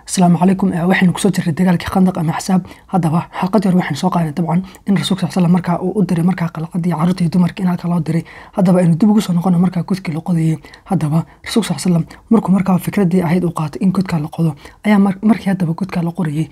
asalaamu calaykum waxaynu kusoo jirnay dagaalkii khandaq ama xisaab haddaba xalqad yar waxaynu soo qaadanay dabcan in rasuulka sal slam markaa uu u diray markaa qalcadii carruurta iyo dumarka in halka loo diray haddaba aynu dib ugu soo noqono markaa godkii la qodayay haddaba rasuulka sal slam markuu markaa fikradii ahayd uu qaatay in godkaa la qodo ayaa markii haddaba godkaa la qorayay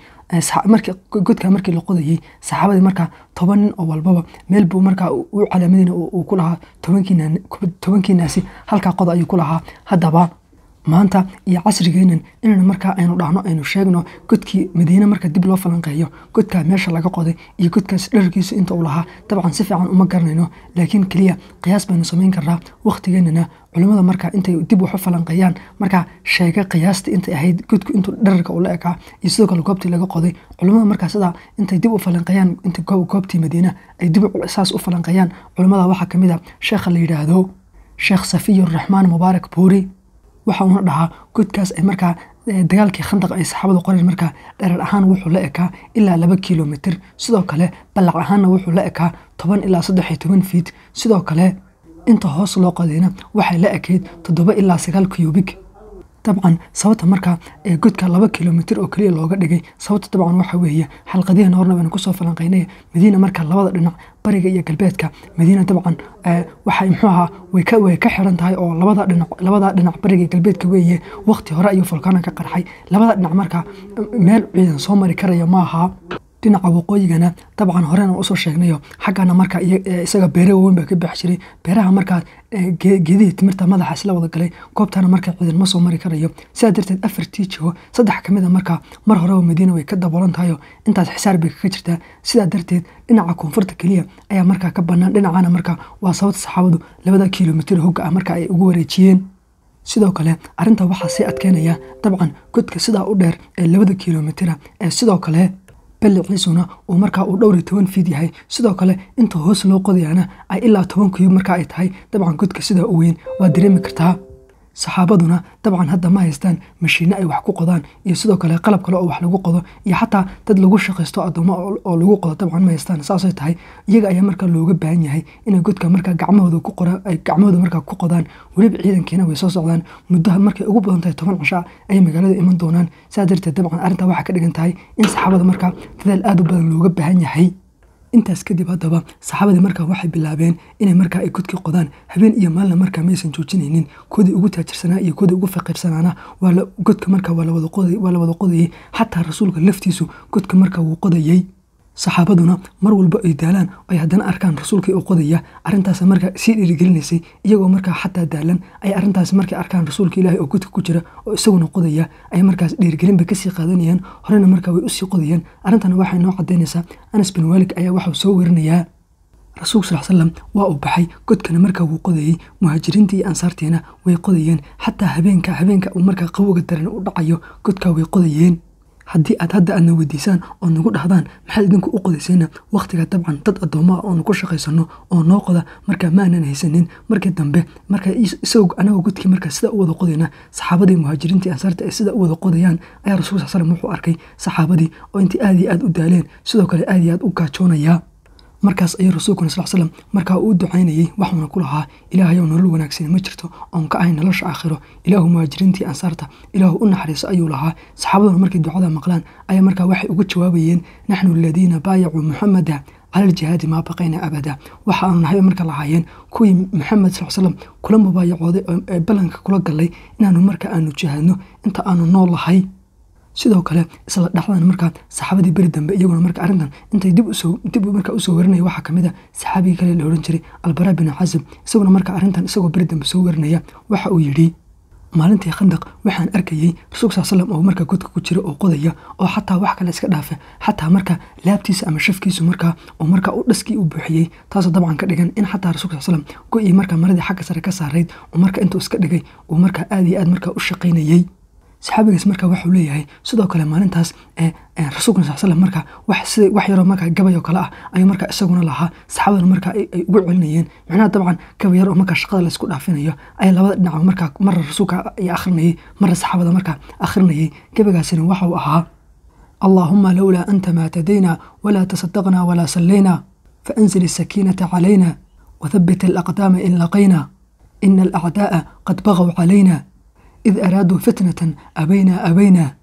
godkaa markii la qodayay saxaabadii markaa toban nin oo walbaba meel buu markaa u calaamadina uu ku lahaa tobankiinaasi halkaa qoda ayuu ku lahaa haddaba maanta iyo casrigeenan inaynu markaa aynu dhahno aynu sheegno godkii madiine marka dib loo falanqeeyo godkaa meesha laga qoday iyo godkaas dhararkiisu inta uu lahaa dabcan si fiican uma garanayno laakiin keliya qiyaas baynu samayn karnaa wakhtigeenana culimmada markaa intay dib wax u falanqeeyaan markaa sheega qiyaastii intay ahayd godku intuu dhararka ula ekaa iyo sidoo kale goobtii laga qoday culimmada markaa sidaa intay dib u falanqeeyaan inta goobtii madiina ay dib saas u falanqeeyaan culimmada waxaa ka mid a sheekha la yidhaahdo sheekh safiyuraxmaan mubaarak buuri waxa uuna dhahaa godkaas ay markaa dagaalkii khandaq ay saxaabadu qoreen markaa dherer ahaan wuxuu la ekaa ilaa laba kilomitr sidoo kale ballac ahaanna wuxuu la ekaa toban ilaa saddex iyo toban fiit sidoo kale inta hoos loo qodayna waxay la ekayd toddoba ilaa sagaal kiyubig dabcan sababta markaa ee godka laba kilomitr oo keliya looga dhigay sababta dabcan waxa weeye xalqadihiin horna baynu kusoo falanqaynay madiina marka labada dhinac bariga iyo galbeedka madiina dabcan waxay muxuu ahaa way ka xiran tahay oo labada dhinac labada dhinac bariga iyo galbeedka weeye waqti hore ayuu volkaana ka qarxay labada dhinac marka meel ciidan soo mari karaya ma aha dhinaca waqooyigana dabcan horena usoo sheegnayo xaggana marka isaga beere waaweyn baa ka bax jiray beeraha markaa geedihii timirta madaxa isla wada galay goobtana marka ciidan ma soo mari karayo sidaa darteed afartii jiho saddex ka mid a markaa mar horeba madiina way ka daboolan tahayo intaas xisaar bay kaga jirtaa sidaa darteed dhinaca koonfurta keliya ayaa markaa ka bannaan dhinacana marka waa sababta saxaabadu labada kilomitr hogga ah marka ay ugu wareejiyeen sidoo kale arrinta waxaa sii adkeynaya dabcan godka sidaa u dheer ee labada kilomitira ee sidoo kale balliciisuna uu markaa uu dhowr iyo toban fiid yahay sidoo kale inta hoos loo qodayaana ay ilaa toban kuyub markaa ay tahay dabcan godka sidaa u weyn waa dareemi kartaa saxaabaduna dabcan hadda ma haystaan mashiinno ay wax ku qodaan iyo sidoo kale qalab kale oo wax lagu qodo iyo xataa dad lagu shaqaysto addoommo oo lagu qodo dabcan ma haystaan saasay tahay iyaga ayaa markaa looga baahan yahay inay godka markaa gacmahooda ku qoraan ay gacmahooda markaa ku qodaan weliba ciidankiina way soo socdaan muddaha markay ugu badan tahay toban cishaa ayay magaalada iman doonaan saa darteed dabcan arrintaa waxaa ka dhigan tahay in saxaabada markaa dadaal aad u badan looga baahan yahay intaas kadib haddaba saxaabadii markaa waxay bilaabeen inay markaa ay godkii qodaan habeen iyo maalna markaa maysan joojinaynin koodii ugu taajirsanaa iyo koodii ugu faqiirsanaana godka markaa waa la wada qodayay xataa rasuulka laftiisu godka markaa wuu qodayay saxaabaduna mar walba ay daalaan ay haddana arkaan rasuulkii uu qodaya arrintaas markaa sii dhiirigelinaysay iyagoo markaa xataa daalan ay arrintaas markay arkaan rasuulka ilaahay oo godka ku jira oo isaguna qodaya ay markaas dhiirigelin bay kasii qaadanayaan horena markaa way usii qodayaan arrintana waxay noo cadaynaysaa anas bin waalik ayaa waxau soo werinayaa rasuulka sal slam waa uu baxay godkana markaa wuu qodayey muhaajiriintii iyo ansaartiina way qodayeen xataa habeenka habeenka uu markaa qawoga daran u dhacayo godkaa way qodayeen haddii aad hadda aadna weydiisaan oo nagu dhahdaan maxaad idinku u qodaysayna wakhtiga dabcan dad addoommaa oonu ku shaqaysano oo noo qoda markaa maanan haysanin markii dambe marka isagoo anagoo godkii markaa sida u wada qodayna saxaabadii muhaajiriintii ansaarta ay sida u wada qodayaan ayaa rasul sal slam wuxuu arkay saxaabadii oo intii aad iyo aad u daaleen sidoo kale aad iyo aad u gaajoonayaa markaas ayuu rasuulkuna sal slam markaa uu ducaynayey waxuuna ku lahaa ilaahayow nolol wanaagsan ma jirto oon ka ahayn nolosha aakhiro ilaahu muhaajiriintii ansaarta ilaahu u naxariiso ayuu lahaa saxaabaduna markay ducada maqlaan ayaa markaa waxay ugu jawaabayeen naxnu aladiina baayacuu muxamada cala aljihaadi maa baqayna abada waxa aanu nahay marka lahaayeen kuwii maxamed sal slam kula mubaayacooday ee ballanka kula gallay inaanu marka aanu jihaadno inta aanu nool lahay sidoo kale isla dhacdan markaa saxaabadii beri dambe iyaguna marka arrintan intay dib dib markaa usoo warinaya waxaa kamid a saxaabigii kale la ohan jiray albara bin casib isaguna marka arrintan isagoo beri dambe soo warinaya waxa uu yidhi maalintii khandaq waxaan arkayey rasuulka sal slam oo markaa godka ku jira oo qodaya oo xataa wax kale iska dhaafa xataa marka laabtiisa ama shafkiisu markaa oo markaa u dhaskii u buuxiyey taasoo dabcan ka dhigan in xataa rasuulka sal slam go-ii markaa maradii xagga sare ka saarayd oo marka intuu iska dhigay uu markaa aad iyo aad markaa u shaqaynayey saxaabigaas markaa waxuu leeyahay sidoo kale maalintaas rasuulkuna sal slam markaa wax yaroo markaa gabay oo kale ah ayuu markaa isaguna lahaa saxaabaduna markaa ay ugu celinayeen macnaha dabcan gabay yar oo markaa shaqada laysku dhaafinayo ayaa labada dhinac markaa marra rasuulka ay akhrinayay marra saxaabada markaa akhrinayay gabaygaasina waxau ahaa allaahuma lowlaa anta maa tadayna walaa tasadaqna walaa sallayna faanzil asakiinata calayna wathabbit alaqdaama in laqayna ina alacdaa'a qad bagaw calayna إذ أرادوا فتنة أبينا أبينا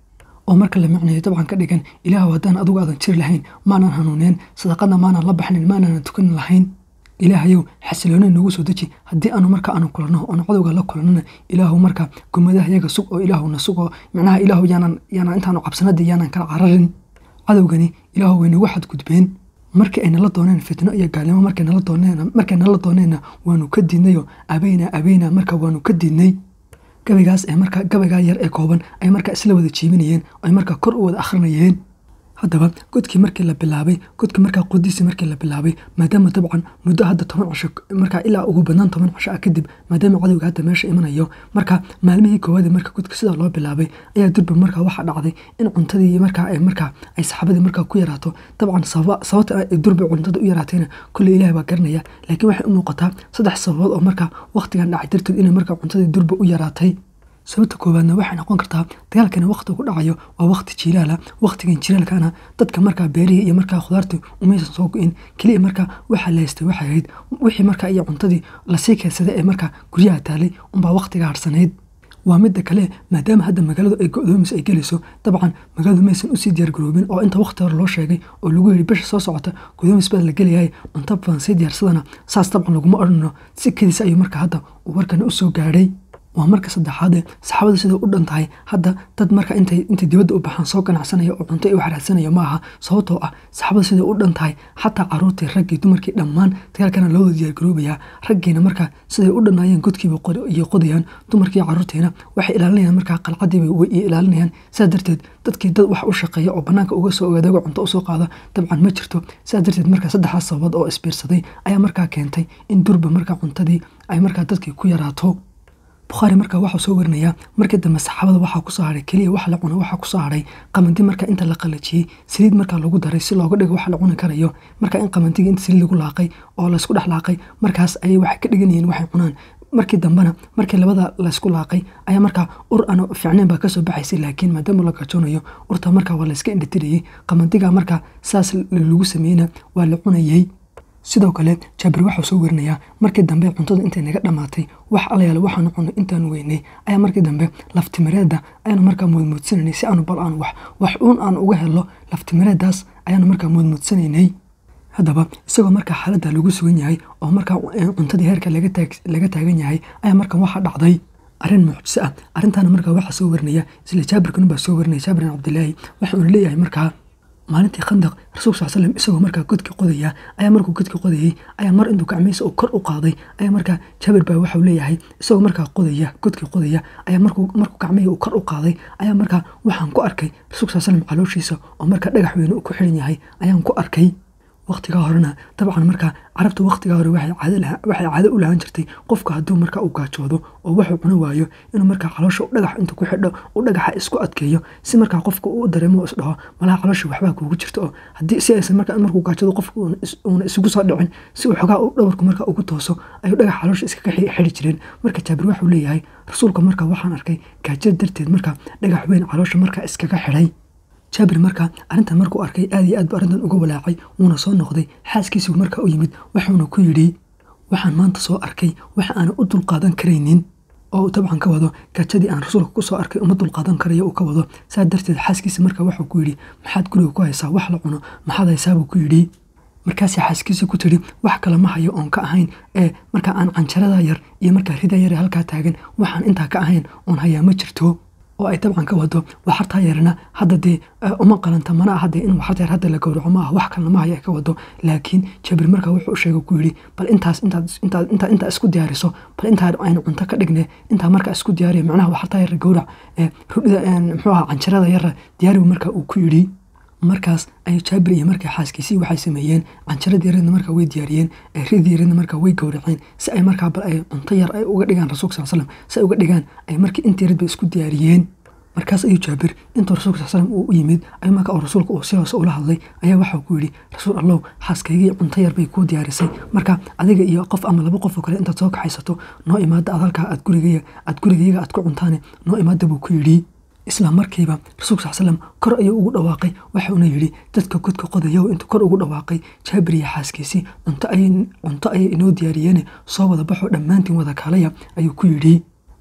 oo marka la micnayo dabcan ka dhigan ilaahu haddaan adugu aadan jiri lahayn maanan hanuuneen sadaqadna maanan la baxnin maanaan tukan lahayn ilaahayow xasilooni noogu soo deji haddii aanu marka aanu kulanno oon cadowga la kulannana ilaahu marka gumadaha yaga sug oo ilaahuna sug oo micnaha ilaahu yaanan yaanan intaanu cabsanadii yaanan kala cararin cadowgani ilaahu way nagu xadgudbeen markii ay nala dooneen fitno iyo gaalnimo markay nala dooneen markay nala dooneenna waanu ka diidnayo abayna abayna marka waanu ka diidnay gabaygaas ee marka gabaygaa yar ee kooban ay markaa isla wada jiibinayeen ay markaa kor u wada akhrinayeen haddaba godkii markii la bilaabay godkii markaa qudiisii markii la bilaabay maadaama dabcan muddo hadda toban cisho markaa ilaa ugu badnaan toban cisho ah kadib maadaama cadowga hadda meesha imanayo marka maalmihii koowaad marka godka sidaa loo bilaabay ayaa durba markaa waxaa dhacday in cuntadii markaa ay markaa ay saxaabadii markaa ku yaraato dabcan sababta ay durba cuntada u yaraatayna kulle ilaah baa garanaya laakiin waxay u muuqataa saddex sababood oo markaa waqtigan dhacay darteed inay markaa cuntadii durba u yaraatay sababta koowaadna waxay noqon kartaa dagaalkani waqti ku dhacayo waa waqti jiilaala waqtigan jiilaalkana dadka markaa beerihii iyo markaa khudaartii umaysan soo go-in keliya markaa waxaa la haystay waxay ahayd wixii markaa iyo cuntadii lasii keedsaday ee markaa guryaha taalay unbaa waqtiga harsanayd waa midda kale maadaama hadda magaaladu ay go-doomis ay gelayso dabcan magaaladu maysan usii diyaargaroobin oo inta waqti hore loo sheegay oo lagu yidhi bisha soo socota godoomis baa la gelayahay cunto badan sii diyaarsadana saas dabcan laguma odhanno si kediis ayuu marka hadda uu warkani usoo gaadhay waa marka saddexaade saxaabada siday u dhan tahay hadda dad marka intay intay dibadda u baxaan soo ganacsanaya oo cunto ay u xaraadsanaya ma aha sababtoo ah saxaabada siday u dhan tahay xataa caruurtii raggii dumarkii dhammaan dagaalkana loo wada diyaargaroobayaa raggiina marka siday u dhannaayeen godkiiba iyo qodayaan dumarkii caruurtiina waxay ilaalinayaan markaa qalcadiiba way ilaalinayaan sidaa darteed dadkii dad wax u shaqeeya oo bannaanka uga soo ogaadago cunto usoo qaada dabcan ma jirto sidaa darteed marka saddexdaas sababood oo isbiirsaday ayaa markaa keentay in durba markaa cuntadii ay markaa dadkii ku yaraato bukhaari markaa waxaa soo warinayaa markii dambe saxaabada waxaa kusoo haray keliya wax la cuno waxaa kusoo haray qamanti marka inta la qalajiyey saliid markaa lagu daray si looga dhigo wax la cuni karayo marka in qamantigii inta saliid lagu laaqay oo laysku dhex laaqay markaas ayay waxay ka dhiganayeen waxay cunaan markii dambena markii labada laysku laaqay ayaa markaa ur aan fiicnayn baa kasoo baxaysay laakiin maadaama la gajoonayo urta markaa waa layska indhatirayey qamantiga markaa saas lagu sameeyeyna waa la cunayey sidoo kale jaabir waxau soo werinayaa markii dambe cuntada intay naga dhammaatay wax alayaal waxaanu cunay intaanu weynay ayaa markii dambe laftimireedda ayaanu markaa muudmuudsanaynay si aanu bal aan wax wax uun aan uga helo laftimireeddaas ayaanu markaa muudmuudsanaynay haddaba isagoo markaa xaaladda lagu sugan yahay oo markaa cuntadii heerka laga taagan yahay ayaa markan waxaa dhacday arrin mucjiso ah arrintaana markaa waxaa soo warinaya isla jaabirkan baa soo warinaya jaabir bin cabdilaahi waxa uuna leeyahay markaa maalintii khandaq rasuulka sal slam isagoo markaa godka qodaya ayaa markuu godka qodayey ayaa mar intuu gacmihiisa uu kor u qaaday ayaa markaa jaabir baa waxau leeyahay isagoo markaa qodaya godkii qodaya ayaa markuu markuu gacmihii uu kor u qaaday ayaa markaa waxaan ku arkay rasuulka sal slam calooshiisa oo markaa dhagax weyne uu ku xiran yahay ayaan ku arkay waqtigaa horena dabcan markaa carabta waqtigaa hore waxay caado u lahaan jirtay qofka hadduu markaa u gaajoodo oo waxuu cuno waayo inuu markaa caloosha dhagax intuu ku xidho uu dhagaxa isku adkeeyo si markaa qofka uu dareemo isdhaho malaha caloosha waxbaa kuugu jirto oo haddii si aysan markaa markuu gaajoodo qofka uuna isugu soo dhicin si uu xogaa dhabarku markaa ugu tooso ayuu dhagax caloosha iskaga xidhi jireen marka jaabir waxuu leeyahay rasuulka markaa waxaan arkay gaajada darteed markaa dhagax weyn caloosha markaa iskaga xidhay jaabir markaa arrintan markuu arkay aad iyo aad bu arrintan uga walaacay wuuna soo noqday xaaskiisigu markaa u yimid wuxuuna ku yidhi waxaan maanta soo arkay waxa aanan u dulqaadan karaynin oo uu dabcan ka wado gaajadii aan rasuulka ku soo arkay uma dulqaadan karayo uu ka wado saa darteed xaaskiisa markaa wuxuu ku yidhi maxaad guriga ku haysaa wax la cuno maxaad haysaa buu ku yidhi markaasay xaaskiisa ku tidhi wax kale ma hayo oon ka ahayn ee markaa aan canjarada yar iyo markaa rida yar ee halkaa taagan waxaan intaa ka ahayn oon hayaa ma jirto oo ay dabcan ka wado waxartaa yarna hadda dee uma qalanta mana aha dee in waxarta yar hadda la gowraco ma aha wax kalena ma haya ay ka wado laakiin jabir markaa wuxuu u sheegay ku yidhi bal intaas intaad intaa isku diyaariso bal intaa aynu cunto ka dhigne intaa markaa isku diyaariya macnaha waxartaa yar gowrac rudhida muxuu aha canjarada yara diyaaribu markaa uu ku yidhi markaas ay jaabir iyo markaa xaaskiisii waxay sameeyeen canjaradii yareedna markaa way diyaariyeen ridii yareedna markaa way gowraceen si ay markaa bal ay cunto yar ay uga dhigaan rasuulka sal slam si ay uga dhigaan ay markii intii yareed bay isku diyaariyeen markaas ayuu jaabir intuu rasuulka sal slam uu u yimid ay marka oo rasuulka uu si hoose ula hadlay ayaa waxau ku yidhi rasuul allow xaaskaygii cunto yar bay kuu diyaarisay marka adiga iyo qof ama laba qof oo kale intaad soo kaxaysato noo imaada aad halkaa aad guriga aad gurigayaga aad ku cuntaane noo imaada buu ku yidhi isla markiiba rasuulka sal slam kor ayuu ugu dhawaaqay waxauna yidhi dadka godka qodayow intuu kor ugu dhawaaqay jaabir iyo xaaskiisii cunto ayay inoo diyaariyeene soo wada baxo dhammaantiin wada kaalaya ayuu ku yidhi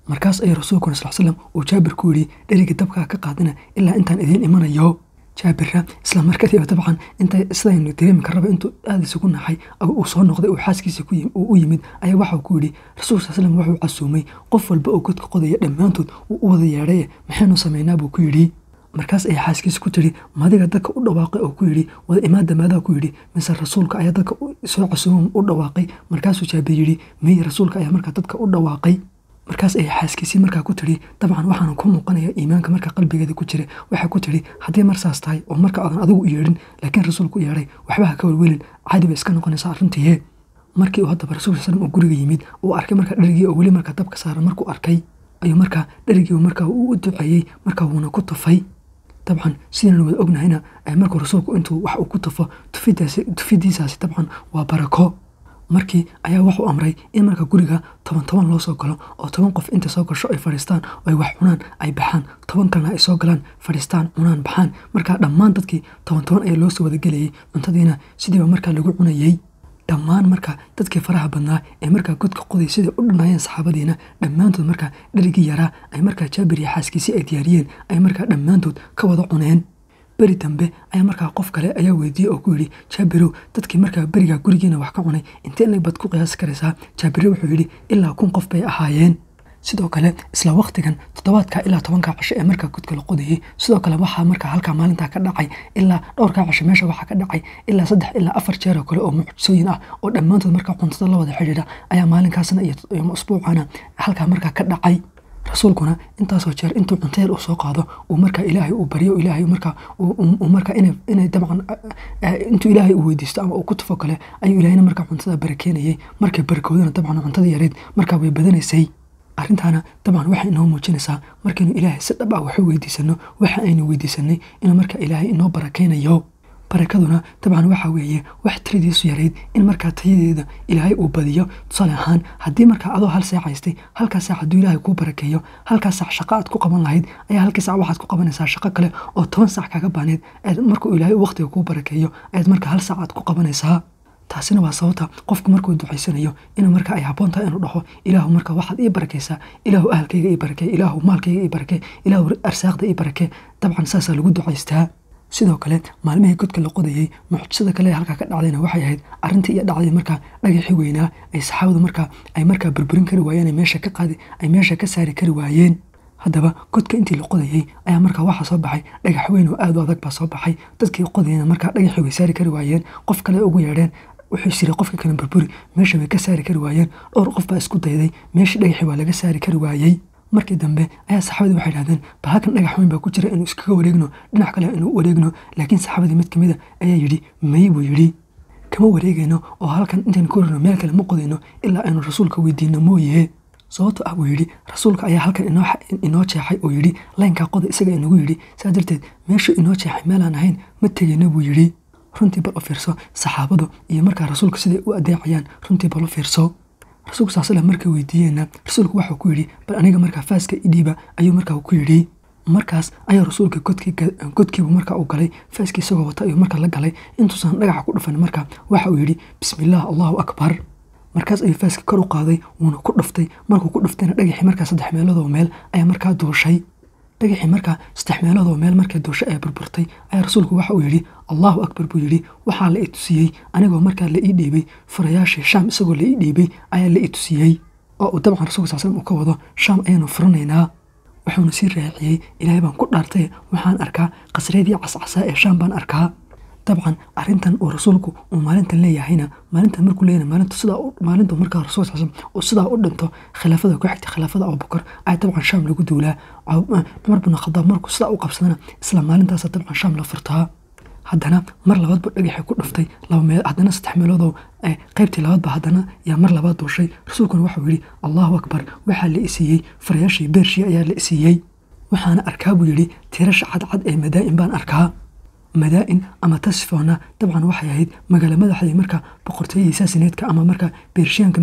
markaas ayuu rasuulkuna sal slam uu jaabir ku yidhi dheriga dabkaa ka qaadina ilaa intaan idiin imanayo jaabirra isla markadiiba dabcan inta sidaynu dareemi karraba intuu aada isugu naxay uu soo noqday uu xaaskiisa u yimid ayaa waxau ku yidhi rasuulka sal slam wuxuu casuumay qof walba oo godka qodaya dhammaantood uu u wada yeedhaye maxaynu samaynaa buu ku yidhi markaas ayaa xaaskiisa ku tiri madiga dadka u dhawaaqay oo ku yidhi wada imaada maadaa ku yidhi mise rasuulka ayaa dadka soo casuuma u dhawaaqay markaasuu jaabir yidhi mey rasuulka ayaa markaa dadka u dhawaaqay markaas ayay xaaskiisii markaa ku tiri dabcan waxaana ku muuqanaya iimaanka markaa qalbigeeda ku jira waxaa ku tiri haddii marsaas tahay oo marka aadan adigu u yeedhin laakiin rasuulku u yeedhay waxba ha ka welwelin caadi bay iska noqonaysaa arrintiiye markii uu haddaba rasuulka sal uu guriga yimid uu arkay markaa dherigii oo weli markaa dabka saaran markuu arkay ayuu markaa dherigii markaa uu u duceeyey markaa wuuna ku tufay dabcan sidaynu wada ognahayna markuu rasuulku intuu wax uu ku tufo tufidiisaasi dabcan waa barako markii ayaa wuxuu amray in marka guriga toban toban loo soo galo oo toban qof inta soo gasho ay fadhiistaan oo ay wax cunaan ay baxaan toban kalena ay soo galaan fadhiistaan cunaan baxaan markaa dhammaan dadkii toban toban ayaa loo soo wadagelayay cuntadiina sidiiba markaa lagu cunayey dhammaan marka dadkii faraha badnaa ee markaa godka qoday siday u dhanayeen saxaabadiina dhammaantood markaa dherigii yaraa ay markaa jaabir iyo xaaskiisii ay diyaariyeen ay markaa dhammaantood ka wada cuneen beri dambe ayaa markaa qof kale ayaa weydiiyey oo ku yidhi jaabirow dadkii markaa berigaa gurigiina wax ka cunay intee inag baad ku qiyaasi karaysaa jaabire wuxuu yidhi ilaa kun qof bay ahaayeen sidoo kale isla wakhtigan toddobaadka ilaa tobanka casho ee markaa godka la qodayey sidoo kale waxaa markaa halkaa maalintaa ka dhacay ilaa dhowrkaa casho meesha waxaa ka dhacay ilaa saddex ilaa afar jeer oo kale oo mucjisooyin ah oo dhammaantood markaa cuntada la wada xidhiidha ayaa maalinkaasna iyo usbuucana halkaa markaa ka dhacay rasuulkuna intaasoo jeer intuu cunteer uu soo qaado uu markaa ilaahay uu baryo ilaahay markaa uu markaa inay dabcan intuu ilaahay uu weydiisto ama uu ku tufo kale ayuu ilaahayna markaa cuntada barakeenayay markay barakoodana dabcan cuntada yareyd markaa way badanaysay arrintaana dabcan waxay inoo muujinaysaa markaynu ilaahay si dhab ah waxu weydiisano waxa aynu weydiisanay inuu markaa ilaahay inoo barakeynayo barakaduna dabcan waxaa weeye wax tiradiisu yarayd in markaa tayadeeda ilaahay uu badiyo tusaale ahaan haddii markaa adoo hal saac haystay halkaa saac hadduu ilaahay kuu barakeeyo halkaa saac shaqo aad ku qaban lahayd ayaa halkii saac waxaad ku qabanaysaa shaqo kale oo toban saac kaga baaneed aad markuu ilaahay waqtiga kuu barakeeyo ayaad markaa hal saac aad ku qabanaysaa taasina waa sababta qofku markuu ducaysanayo inuu markaa ay habboon tahay inuu dhaho ilaahu markaa waxaad ii barakaysaa ilaahu ahalkayga ii barakee ilaahu maalkayga ii barakee ilaahu arsaaqda ii barakee dabcan saasaa lagu ducaystaa sidoo kale maalmihii godka la qodayey mucjisada kale ee halkaa ka dhacdayna waxay ahayd arrintii iyo dhacday markaa dhagaxii weynaa ay saxaabadu markaa ay markaa burburin kari waayeen ay meesha ka qaadi ay meesha ka saari kari waayeen haddaba godka intii la qodayey ayaa markaa waxaa soo baxay dhagax weyn oo aad u adag baa soo baxay dadkii qodayna markaa dhagaxii way saari kari waayeen qof kale ugu yeedheen wuxuu siray qofka kale burburi meesha way ka saari kari waayeen dhowr qof baa isku dayday meeshii dhagaxii waa laga saari kari waayey markii dambe ayaa saxaabadii waxay dhahdeen bal halkan dhagax weyn baa ku jira inuu iskaga wareegno dhinac kale inuu wareegno laakiin saxaabadii mid kamid a ayaa yidhi may buu yidhi kama wareegayno oo halkan intaynu ku rarno meel kale ma qodayno ilaa aynu rasuulka weydiino mooye sababto ah buu yidhi rasuulka ayaa halkan inoo jeexay oo yidhi laynkaa qoda isaga inagu yidhi saa darteed meeshuu inoo jeexay meelaan ahayn ma tegayno buu yidhi runtii bal u fiirso saxaabadu iyo markaa rasuulka siday u adeecayaan runtii bal u fiirso rasuulku sal slam markay weydiiyeenna rasuulku waxuu ku yidhi bal aniga markaa faaska idhiiba ayuu markaa ku yidhi markaas ayaa rasuulka godkiibu markaa u galay faaskii isagoo wata ayuu markaa la galay intuusan dhagaxa ku dhufan markaa waxa uu yidhi bismillaah allahu akbar markaas ayuu faaskii kor u qaaday wuuna ku dhuftay markuu ku dhuftayna dhagaxii markaa saddex meeloodoo meel ayaa markaa duushay dhagaxii markaa saddex meeloodoo meel markay duushay ee burburtay ayaa rasuulku waxa uu yidhi allahu akbar buu yidhi waxaa la i tusiyey anigoo markaa la ii dhiibay furayaashii shaam isagoo la ii dhiibay ayaa la i tusiyey oo uu dabcan rasulka sal slam uu ka wado shaam ayaanu furanaynaa wuxuuna sii raaciyey ilaahay baan ku dhaartay waxaan arkaa qasreedii cascasaa ee shaam baan arkaa dabcan arrintan uu rasuulku uu maalintan leeyahayna maalintan markuu leeyahay maalintu sidaa maalintu markaa rasuul sal uu sidaa u dhinto khilaafada ku xigta khilaafada abubakar ayaa dabcan shaam lagu duulaa cumar bin khadaab markuu sidaa u qabsadana isla maalintaasa dabcan shaam la furtaa haddana mar labaadba dhagaxay ku dhuftay laba meel haddana saddex meeloodoo qaybtii labaadba haddana yaa mar labaad duushay rasuulkuna waxau yidhi allahu akbar waxaa la isiiyey farayaashii beershii ayaa la isiiyey waxaana arkaa buu yidhi tirasha cadcad ee madaa'in baan arkaa madaa'in ama tasfoona dabcan waxay ahayd magaalo madaxdii marka boqortooyadii saasineedka ama marka beershiyaanka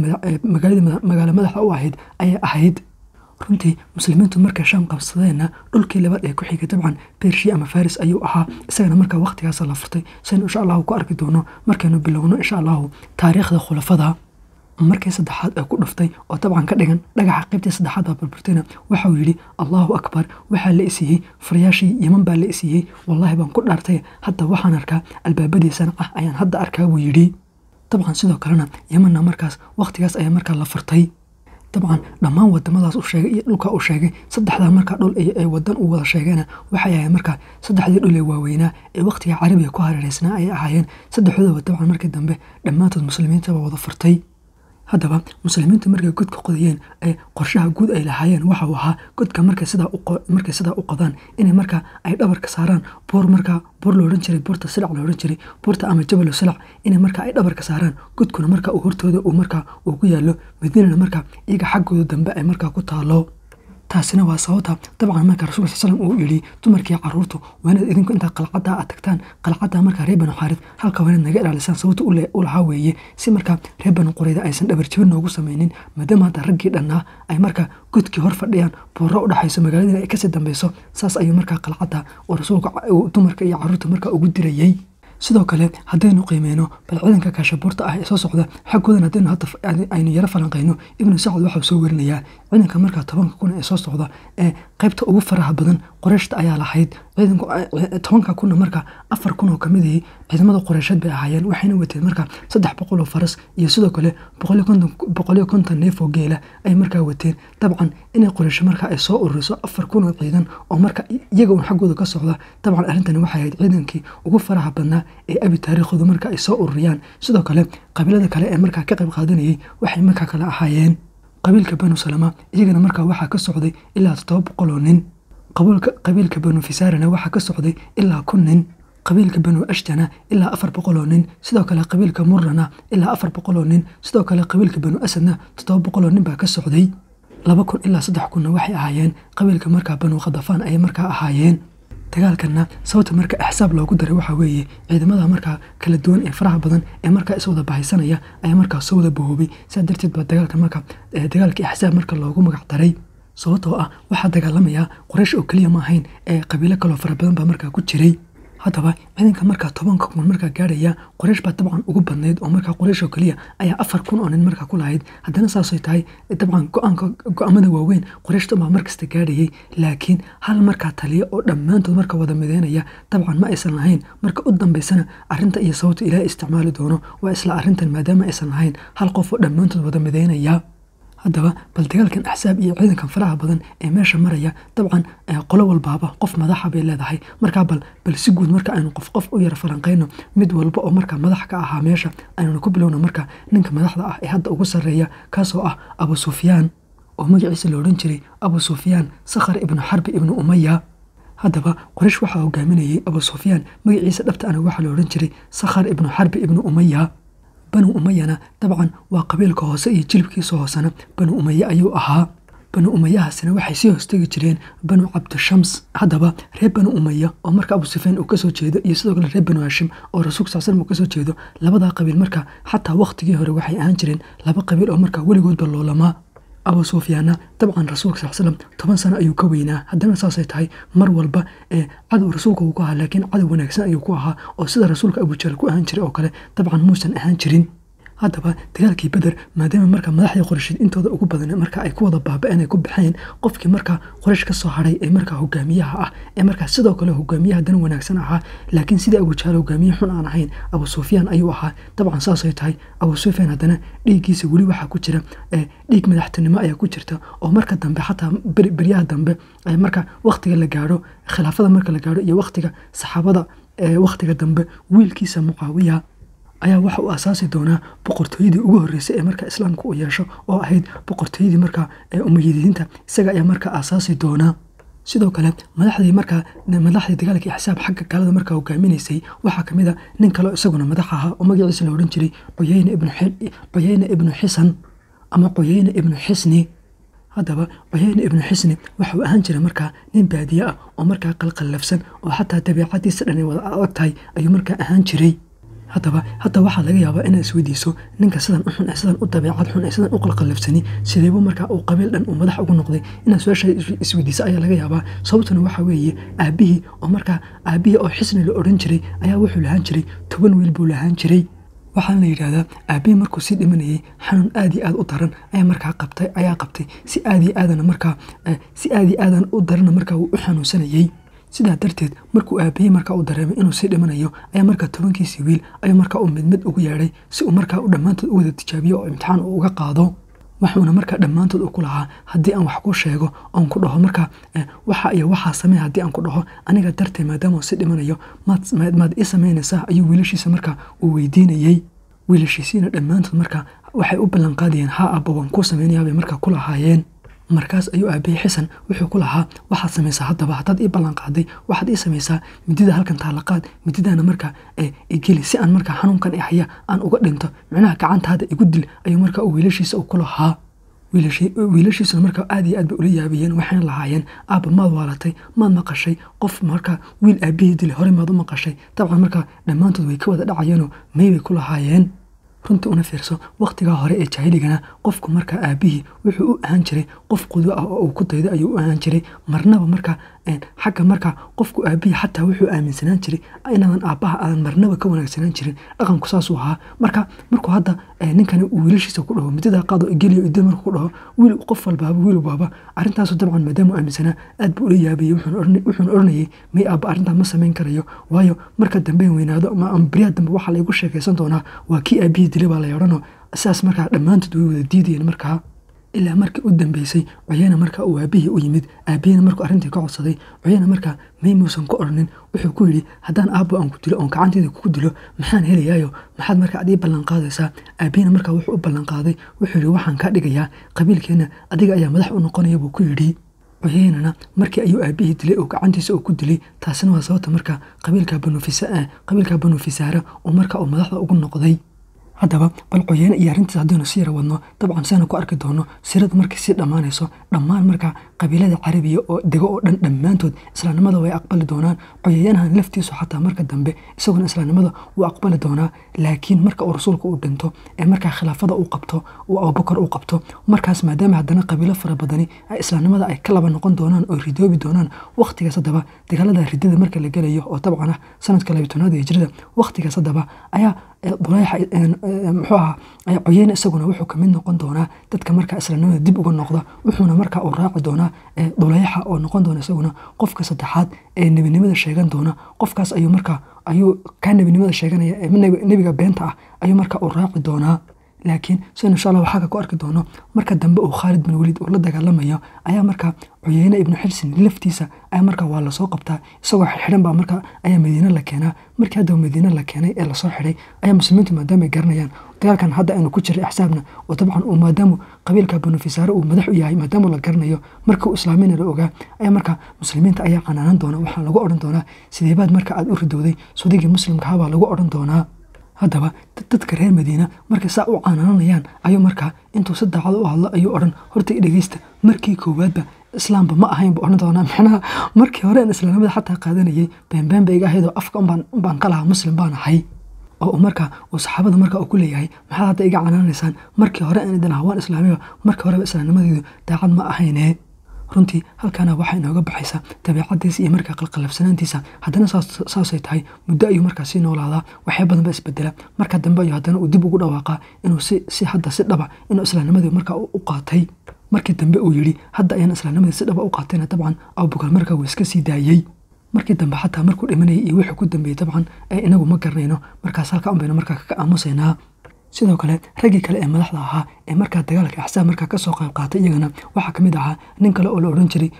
magaalo madaxa u ahayd ayay ahayd runtii muslimiintu markay shaam qabsadeenna dhulkii labaad ee ku xigay dabcan beershiya ama faris ayuu ahaa isagana markaa wakhtigaasa la furtay saynu insha allahu ku arki doono markaynu bilowno insha allahu taariikhda khulafada markii saddexaad ee ku dhuftay oo dabcan ka dhigan dhagaxa qaybtii saddexaad baa burburtayna waxauu yidhi allahu akbar waxaa la isiiyey furayaashii yeman baa la isiiyey wallaahi baan ku dhaartay hadda waxaan arkaa albaabadii sanca ayaan hadda arkaa buu yidhi dabcan sidoo kalena yemanna markaas wakhtigaas ayaa markaa la furtay dabcan dhammaan wadamadaas u sheegay iyo dhulka uu sheegay saddexdaa markaa dhul ay wadan u wada sheegeena waxay ahayn markaa saddexdii dhul ee waaweynaa ee wakhtiga carabiga ku hareereysnaa ayay ahaayeen saddexdoodaba dabcan markii dambe dhammaantood muslimiintaba wada furtay haddaba muslimiinta markay godka qodayeen ee qorshaha guud ay lahaayeen waxau ahaa godka markay sidaa u qodaan inay markaa ay dhabarka saaraan buur markaa buur la odhan jiray buurta silac la odhan jiray buurta ama jabalo silac inay markaa ay dhabarka saaraan godkuna markaa uu hortooda uu markaa uu ku yaallo madiinana markaa iyaga xaggooda dambe ay markaa ku taalo taasina waa sababta dabcan marka rasulka sal slam uu yidhi dumarkii caruurtu waa inaad idinku intaa qalcadda aad tagtaan qalcadda markaa reer banu xaarid halka waa inaad naga ilaalisaan sababta u lahaa weeye si markaa reer banu qurayda aysan dhabar jabin noogu samaynin maadaama hadda raggii dhannaa ay markaa godkii hor fadhiyaan buuro u dhexayso magaaladiina ay kasii dambeyso saas ayuu markaa qalcadda oo rasuulka dumarka iyo caruurta markaa ugu dirayey sidoo kale haddaynu qiimeyno bal ciidanka kaashabuurta ah ee soo socda xaggoodan haddaynu hadda aynu yaro falanqayno ibnu sacad waxau soo werinayaa ciidanka markaa tobanka kun ee soo socda ee qaybta ugu faraha badan qoreyshta ayaa lahayd tobanka kunna markaa afar kun oo kamid ahi ciidamada qoreysheed bay ahaayeen waxayna wateen markaa saddex boqol oo faras iyo sidoo kale boqoliyo konton neef oo geela ay markaa wateen dabcan inay qoreysho markaa ay soo ururiso afar kun oo ciidan oo marka iyaga un xaggooda ka socda dabcan arrintani waxay ahayd ciidankii ugu faraha badnaa ee abi taariikhooda marka ay soo ururiyaan sidoo kale qabiilada kale ee markaa ka qayb qaadanayay waxay markaa kale ahaayeen qabiilka banu salama iyagana markaa waxaa ka socday ilaa toddoba boqol oo nin qabiilka banu fisaarana waxaa ka socday ilaa kun nin qabiilka banu ashtana ilaa afar boqol oo nin sidoo kale qabiilka murrana ilaa afar boqol oo nin sidoo kale qabiilka banu asadna toddoba boqol oo nin baa ka socday laba kun ilaa saddex kunna waxay ahaayeen qabiilka markaa banu khadafaan ayay markaa ahaayeen dagaalkanna sababta marka axsaab loogu daray waxaa weeye ciidamada markaa kala duwan ee faraha badan ee markaa iswada bahaysanaya ayaa markaa soo wada bahoobay saa darteed baa dagaalka marka dagaalkii axsaab marka loogu magac daray sababtoo ah waxaa dagaalamayaa qoraysh oo keliya ma ahayn ee qabiilo kaloo fara badan baa markaa ku jiray haddaba ciidanka markaa tobanka kun markaa gaarhaya qoraysh baa dabcan ugu badnayd oo markaa qoraysh oo keliya ayaa afar kun oo nin markaa ku lahayd haddana saasay tahay dabcan go-aanka go-aamada waaweyn qorayshta baa markasta gaadhayay laakiin hal markaa taliya oo dhammaantood marka wada mideynaya dabcan ma aysan lahayn marka u dambeysana arrinta iyo sababta ilaahay isticmaali doono waa isla arrintan maadaama aysan lahayn hal qof oo dhammaantood wada mideynaya haddaba bal dagaalkan axsaab iyo ciidankan faraha badan ee meesha maraya dabcan qolo walbaaba qof madaxa bay leedahay markaa bal bal si guud marka aynu qof qof u yara falanqayno mid walba oo markaa madax ka ahaa meesha aynuna ku bilowno marka ninka madaxda ah ee hadda ugu sarreeya kaasoo ah abu sufyaan oo magaciisa la odhan jiray abu sufyaan sakhar ibnu xarbi ibnu umaya haddaba qoraysh waxaa hogaaminayay abu sufyaan magaciisa dhabta ana waxaa la odhan jiray sakhar ibnu xarbi ibnu umaya banu umayana dabcan waa qabiilka hoose iyo jilibkiisa hoosena banu umaye ayuu ahaa banu umayahaasina waxay sii hoostegi jireen banu cabdishams haddaba reer banu umaya oo marka abu sufyaan uu kasoo jeedo iyo sidoo kale reer banu hashim oo rasuulka sal slm uu kasoo jeedo labadaa qabiil marka xataa wakhtigii hore waxay ahaan jireen laba qabiil oo markaa weligoodba loolamaa abu sufyaanna dabcan rasuulka sal slam toban sano ayuu ka weynaa haddana saasay tahay mar walba ee cadow rasuulka uu ku ahaa laakiin cadow wanaagsan ayuu ku ahaa oo sida rasuulka abujahal ku ahaan jiray oo kale dabcan muusan ahaan jirin haddaba dagaalkii beder maadaama marka madaxdii qoreysheed intooda ugu badan marka ay ku wada baaba-een ay ku baxeen qofkii markaa qoreysh ka soo hadhay ee markaa hogaamiyaha ah ee markaa sidoo kale hogaamiyaha dan wanaagsan ahaa laakiin sidii abujahaal hogaamiye xun aan ahayn abu sufyaan ayuu ahaa dabcan saasay tahay abu sufyaan haddana dhiiggiisa weli waxaa ku jira dhiig madaxtinimo ayaa ku jirta oo marka dambe xataa beryaha dambe marka wakhtiga la gaadho khilaafada marka la gaadho iyo wakhtiga saxaabada wakhtiga dambe wiilkiisa mucaawiya ayaa waxa uu asaasi doonaa boqortooyadii ugu horreysay ee markaa islaamka uu yeesho oo ahayd boqortooyadii markaa umayidiinta isaga ayaa markaa asaasi doonaa sidoo kale madaxdii markaa madaxdii dagaalkii xisaab xagga gaalada markaa hogaaminaysay waxaa kamid a nin kaleo isaguna madax ahaa oo magaciisa la odhan jiray cuyeyne ibnu xisan ama cuyeyne ibnu xisni haddaba cuyeyne ibnu xisni waxauu ahaan jiray markaa nin baadiye ah oo markaa qalqallafsan oo xataa dabeicadiisa dhan ay wada adag tahay ayuu markaa ahaan jiray haddaba hadda waxaa laga yaabaa inaad isweydiiso ninka sidan u xun ee sidan u dabeecad xun ee sidan u qalqallafsani sideebu markaa uu qabiil dhan uu madax ugu noqday inaad su-aasha isweydiiso ayaa laga yaabaa sababtuna waxaa weeye aabihii oo markaa aabihii oo xisni la odhan jiray ayaa wuxuu lahaan jiray toban wiil buu lahaan jiray waxaana la yidhaahdaa aabihii markuu sii dhimanayay xanuun aad iyo aad u daran ayaa markaa qabtay ayaa qabtay si aad iyo aadana markaa si aad iyo aadan u darana markaa uu u xanuunsanayay sidaa darteed markuu aabihii markaa u dareemay inuu sii dhimanayo ayaa markaa tobankiisii wiil ayuu markaa uu mid mid ugu yeedhay si uu markaa u dhammaantood u wada tijaabiyo oo imtixaan uu uga qaado waxuuna markaa dhammaantood u ku lahaa haddii aan wax ku sheego oon ku dhaho markaa waxa iyo waxaa samey haddii aan ku dhaho aniga dartee maadaama uu sii dhimanayo maad ii samaynaysaa ayuu wiilashiisa markaa uu weydiinayey wiilashiisiina dhammaantood markaa waxay u ballanqaadayeen haa abba waan kuu samaynayaabay markaa ku lahaayeen markaas ayuu aabihii xisan wuxuu ku lahaa waxaad samaysaa haddaba haddaad ii ballanqaaday waxaad ii samaysaa midida halkan taalaqaad mididana markaa igeli si aan markaa xanuunkan i haya aan uga dhinto micnaha gacantaada igu dil ayuu markaa u wiilashiisa u ku lahaa wiilashiisuna markaa aad iyo aad bay ula yaabayeen waxayna lahaayeen aabba maad waalatay maad maqashay qof markaa wiil aabihii dilay horey maad u maqashay dabcan markaa dhammaantood way ka wada dhacayeenoo may bay ku lahaayeen runtii una fiirso wakhtigaa hore ee jaahiligana qofku markaa aabihii wuxuu u ahaan jiray qof qudo ah oo uu ku daydo ayuu u ahaan jiray marnaba markaa xagga markaa qofku aabihii xataa wuxuu aaminsanaan jiray inaadan aabbaha aadan marnaba ka wanaagsanaan jirin dhaqanku saasuu ahaa marka markuu hadda ninkani uu wiilashiisa ku dhaho midada qaado geliyo idil markuu ku dhaho wiil qof walbaaba wiil walbaaba arrintaasu dabcan maadaama uu aaminsanaa aad buu ula yaabayey wuxuuna odhanayay may aabba arrintaa ma samayn karayo waayo marka dambe weynaado ama beriyaa dambe waxaa laygu sheekaysan doonaa waa kii aabihii dilay baa la odhanoo sidaas markaa dhammaantood way wada diidayeen markaa ilaa markii u dambeysay coyana markaa uu aabihii u yimid aabihina markuu arrintii ka codsaday coyana markaa may muusan ku odhanin wuxuu ku yidhi haddaan aabbo aan ku dilo oon gacanteeda kugu dilo maxaan helayaayo maxaad markaa adii ballanqaadaysaa aabihina markaa wuxuu u ballanqaaday wuxuu yidhi waxaan kaa dhigayaa qabiilkeenna adiga ayaa madax u noqonaya buu ku yidhi coyeynana markii ayuu aabihii dilay oo gacantiisa uu ku dilay taasina waa sababta markaa qabiilka banu fisaara oo markaa uu madaxda ugu noqday haddaba bal coyeene iyo arrintiis haddaynu si yara wadno dabcan siaanu ku arki doono sirada markay sii dhammaanayso dhammaan markaa qabiilada carabiya oo dego oo dhan dhammaantood islaamnimada way aqbali doonaan coyeeyanahan laftiisu xataa marka dambe isaguna islaamnimada wuu aqbali doonaa laakiin marka uu rasuulka uu dhinto ee markaa khilaafada uu qabto uu abubakar uu qabto markaas maadaama haddana qabiilo fara badani islaamnimada ay ka laba noqon doonaan oo ridoobi doonaan wakhtigaas haddaba dagaalada ridada marka la gelayo oo dabcan ah sanadka labitanaad ee hijrada wakhtigaas haddaba ayaa dulayxa muxuu ahaa coyeyne isaguna wuxuu kamid noqon doonaa dadka markaa islaamnimada dib uga noqda wuxuuna markaa uu raaci doonaa dulayxa oo noqon doona isaguna qofka saddexaad ee nebinimada sheegan doona qofkaas ayuu markaa ayuu kaa nebinimada sheeganaya nebiga beenta ah ayuu markaa uu raaci doonaa laakiin sidan insha allah waxaa ka ku arki doono marka dambe uu khaalid bin waliid uu la dagaalamayo ayaa markaa cuyeyne ibnu xilsin laftiisa ayaa markaa waa lasoo qabtaa isagoo xidhan baa markaa ayaa madiine la keenaa markii haddaba madiine la keenay ee lasoo xidhay ayaa muslimiintu maadaama ay garanayaan dagaalkan hadda aynu ku jiray axsaabna oo dabcan uu maadaamu qabiilka banu fisaare uu madax u yahay maadaama la garanayo markii uu islaamina la ogaa ayaa markaa muslimiinta ayaa canaanan doona waxaa lagu odhan doonaa sideebaad marka aad u ridowday sudigii muslimkaha baa lagu odhan doonaa haddaba dadka reer madiina markay saa u canaananayaan ayuu markaa intuu si daacad u hadlo ayuu odhan horta i dhegeysta markii koowaadba islaamba ma ahayn buu odhan doonaa macnaha markii hore aan islaamnimada xataa qaadanayay beenbeen ba iga ahayd oo afka unbaan ka lahaa muslim baan ahay oo markaa uu saxaabada markaa uu ku leeyahay maxaad hadda iga canaanaysaan markii hore aan idin ahaa waan islaamiba markii horeba islaamnimadeedu daacad ma ahayne runtii halkaana waxaa inooga baxaysaa dabeecadiisa iyo markaa qalqalabsanaantiisa haddana saasay tahay muddo ayuu markaa sii noolaadaa waxyaa badan ba isbedela marka dambe ayuu haddana uu dib ugu dhawaaqaa inuu si hadda si dhaba inuu islaamnimadii markaa u qaatay markii dambe uu yidhi hadda ayaan islaamnimadii si dhaba u qaatayna dabcan abubakar markaa wuu iska sii daayey markii dambe xataa markuu dhimanayay iyo wixii ku dambeeyey dabcan inagu ma garanayno markaas halka unbaynu markaa kaga aamusaynaa sidoo kale raggii kale ee madaxda ahaa ee markaa dagaalka axsaab markaa kasoo qayb qaatay iyagana waxaa kamid ahaa nin kale oo la odhan jiray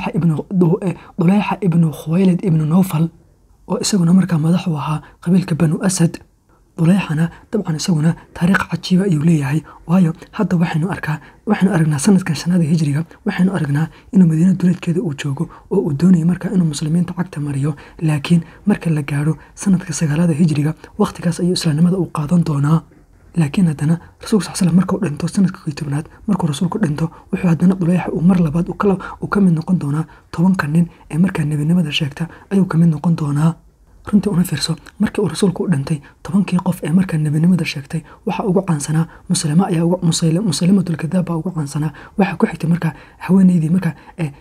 dulayxa ibnu khuwaylid ibnu nowfal oo isaguna markaa madax u ahaa qabiilka banu asad dulayxana dabcan isaguna taariikh cajiiba ayuu leeyahay waayo hadda waxaynu arkaa waxaynu aragnaa sanadkan shanaada hijriga waxaynu aragnaa inuu madiina duleedkeeda uu joogo oo uu doonayo markaa inuu muslimiinta cagta mariyo laakiin marka la gaadho sanadka sagaalada hijriga wakhtigaas ayuu islaamnimada uu qaadan doonaa laakiin haddana rasuulka sal slam markuu dhinto sanadka kii tobnaad markuu rasuulku dhinto wuxuu haddana dulayxa uu mar labaad uu ka mid noqon doonaa tobanka nin ee markaa nebinimada sheegta ayuu ka mid noqon doonaa runtii una fiirso markii uu rasuulku u dhintay tobankii qof ee markaa nebinimada sheegtay waxaa ugu caansanaa muslima ayaa musalimatulkadaab baa ugu caansanaa waxaa ku xigtay markaa haweeneydii markaa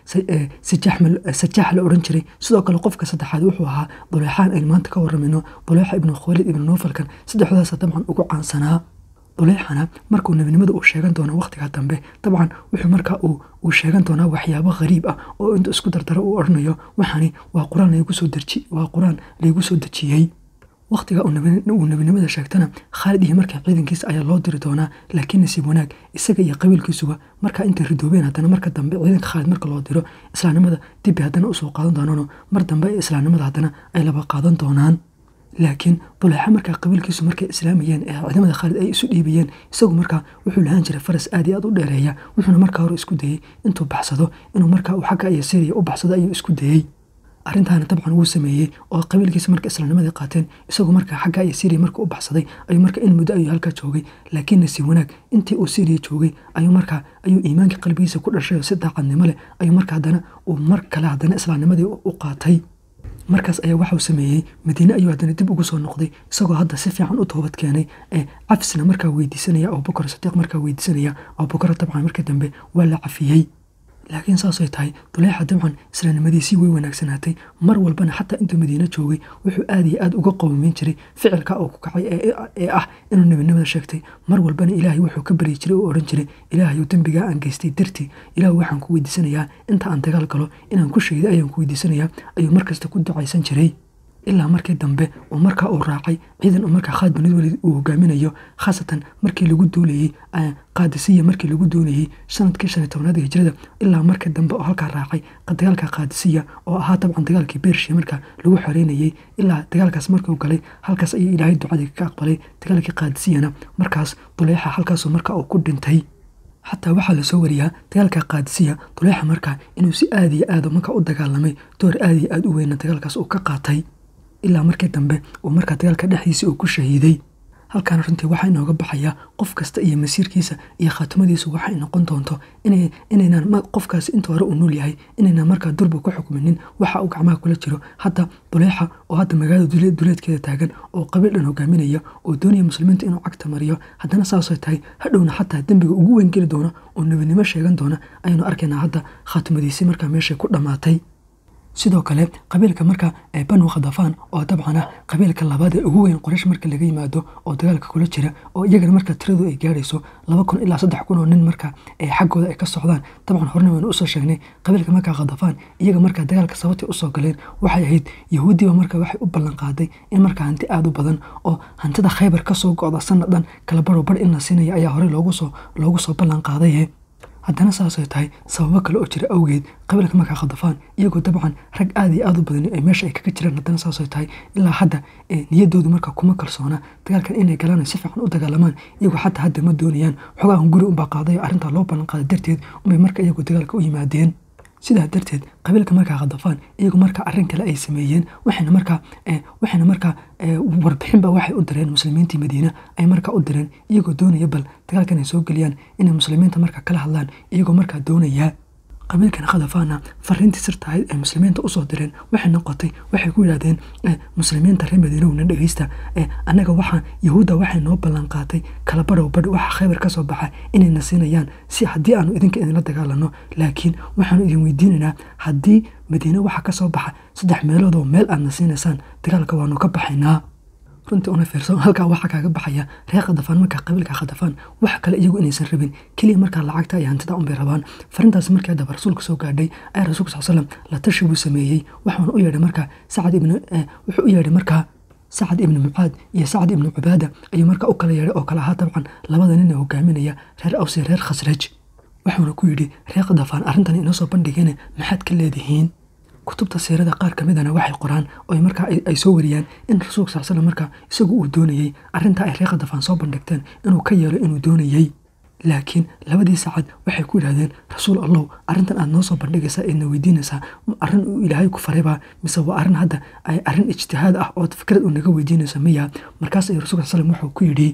sajaax la odhan jiray sidoo kale qofka saddexaad wuxuu ahaa duleexaan aynu maanta ka waramayno duleexa ibnu khaalid ibnu nuufalkan saddexdaasa dabcan ugu caansanaa duleexana markuu nebinimada uu sheegan doono wakhtigaa dambe dabcan wuxuu markaa uu sheegan doonaa waxyaabo khariib ah oo intuu isku dardaro uu odhanayo waxani waa qur-aan waa qur-aan laygu soo dejiyey wakhtiga uu nebinimada sheegtana khaalid iyo markaa ciidankiisa ayaa loo diri doonaa laakiin nasiib wanaag isaga iyo qabiilkiisuba markaa intay ridoobeen haddana marka dambe ciidanka khaalid marka loo diro islaamnimada dibbi haddana usoo qaadan doonaano mar dambe islaamnimada haddana ay laba qaadan doonaan laakiin duleexa markaa qabiilkiisu markay islaamayeen ee ciidamada khaalid ay isu dhiibayeen isagu markaa wuxuu lahaan jiray faras aad iyo aad u dheereeya wuxuuna markaa hore isku dayey intuu baxsado inuu markaa uu xagga iyo syriya u baxsado ayuu isku dayey arrintaana dabcan wuu sameeyey oo qabiilkiisa marka islaamnimadii qaateen isagu markaa xagga iyo syriya marka u baxsaday ayuu marka in muddo ayuu halkaa joogay laakiin nasiib wanaag intii uu syriya joogay ayuu markaa ayuu iimaanka qalbigiisa ku dhashay oo si daacadnimo leh ayuu marka haddana uu mar kale haddana islaamnimadii u qaatay markaas ayaa waxauu sameeyey madiine ayuu haddana dib ugu soo noqday isagoo hadda si fiican u toobad keenay ee cafisna markaa weydiisanaya abubakar sadiiq markaa weydiisanaya abubakar dabcan markii dambe waa la cafiyey laakiin saasay tahay duleexa dabcan islaamnimadiisii way wanaagsanaatay mar walbana xataa intuu madiine joogay wuxuu aad iyo aad uga qowmeyn jiray ficilka uu ku kacay ee ah inuu nebinimada sheegtay mar walbana ilaahay wuxuu ka baryi jiray oo odhan jiray ilaahayu dembigaa aan geystay dartii ilaah waxaan ku weydiisanayaa inta aan dagaal galo inaan ku sheegday ayaan ku weydiisanayaa ayuu markasta ku ducaysan jiray ilaa markii dambe uu markaa uu raacay ciidan uu markaa khaalid bin walid uu hogaaminayo khaasatan markii lagu duulayey qaadisiya markii lagu duulayey sanadkii shan iyo tobnaad hijrada ilaa markii dambe oo halkaa raacay dagaalka qaadisiya oo ahaa dabcan dagaalkii bershiya markaa lagu xoreynayey ilaa dagaalkaas markuu galay halkaas ayuu ilaahay ducadii ka aqbalay dagaalkii qaadisiyana markaas duleexa halkaasuu markaa uu ku dhintay xataa waxaa lasoo wariyaa dagaalka qaadisiya duleexa markaa inuu si aad iyo aad markaa u dagaalamay door aad iyo aad u weyna dagaalkaas uu ka qaatay ilaa markii dambe uu markaa dagaalka dhexdiisa uu ku shahiiday halkaana runtii waxaa inooga baxayaa qof kasta iyo masiirkiisa iyo khaatimadiisu waxay noqon doonto inaynaan qofkaasi inta hore uu nool yahay inaynaan markaa durba ku xukminin waxa uu gacmaha kula jiro hadda duleexa oo hadda magaalada duleedkeeda taagan oo qabiil dhan hogaaminaya oo doonaya muslimiinta inuu cagta mariyo haddana saasay tahay hadhowna xataa dembiga ugu weyn geli doona oo nebinimo sheegan doona ayaynu arkaynaa hadda khaatimadiisii markaa meeshay ku dhammaatay sidoo kale qabiilka marka banu khadafaan oo dabcan ah qabiilka labaad ee ugu weyn qoraysh marka laga yimaado oo dagaalka kula jira oo iyagana marka tiradu ay gaarayso laba kun ilaa saddex kun oo nin marka xaggooda ay ka socdaan dabcan horena waynu usoo sheegnay qabiilka marka khadafaan iyaga marka dagaalka sababtay usoo galeen waxay ahayd yahuudiba marka waxay u ballan qaaday in marka hanti aada u badan oo hantida khaybar kasoo go-da sanadhan kala baro bar in la siinaya ayaa horey loogusoo loogu soo ballan qaadaye haddana saasay tahay sababo kale oo jira awgeed qabiilka markaa khadafaan iyagoo dabcan rag aad iyo aad u badan ay meesha ay kaga jiraan haddana saasay tahay ilaa hadda niyadoodu markaa kuma kalsoona dagaalkan inay galaan si fiican u dagaalamaan iyagoo xataa hadda ma doonayaan xogahan guri unbaa qaaday arrintaa loo ballan qaaday darteed unbay marka iyagoo dagaalka u yimaadeen sidaa darteed qabiilka markaa khadafaan iyagu markaa arrin kale ay sameeyeen waxayna markaa waxayna markaa warbixinba waxay u direen muslimiintii madiina ay markaa u direen iyagoo doonaya bal dagaalkan ay soo geliyaan inay muslimiinta markaa kala hadlaan iyagoo markaa doonaya qabiilkan khadafaana fariintii sirta ahayd ay muslimiinta usoo direen waxay noqotay waxay ku yidhahdeen muslimiinta reer madiinowna dhegeysta annaga waxaa yahuudda waxay noo ballan qaatay kala badhow badh waxa khaybar ka soo baxa inayna siinayaan si haddii aanu idinka idinla dagaalano laakiin waxaanu idin weydiinaynaa haddii madiine waxa ka soo baxa saddex meeloodoo meel aadna siinaysaan dagaalka waanu ka baxaynaa runtii una fiirsan halkaa waxaa kaaga baxaya reer khadafaan markaa qabiilka khadafaan wax kale iyagu inaysan rabin keliya markaa lacagta iyo hantida unbay rabaan farintaas markii haddaba rasuulka soo gaadhay ayaa rasuulka sal slam la tashi buu sameeyey waxaana u yeedhay markaa sacad ibn wuxuu u yeedhay markaa sacad ibni mucaad iyo sacad ibni cubaada ayuu markaa u kala yeedhay oo kale ahaa dabcan labada nin ee hogaaminaya reer aws iyo reer khasraj waxuuna ku yidhi reer khadafaan arrintan inoo soo bandhigeen maxaad ka leedihiin kutubta siirada qaar ka midana waxay qoraan oo markaa ay soo wariyaan in rasuulka sal slam markaa isagu uu doonayey arrintaa ay reer khadafaan soo bandhigteen inuu ka yeelo inuu doonayey laakiin labadii saacad waxay ku yidhahdeen rasuul allow arrintan aad noo soo bandhigaysaa eedna weydiinaysaa arrin uu ilaahay ku faraybaa mise waa arrin hadda ay arrin ijtihaad ah ood fikrad uu naga weydiinayso miya markaas ayuu rasulka sal slam wuxuu ku yidhi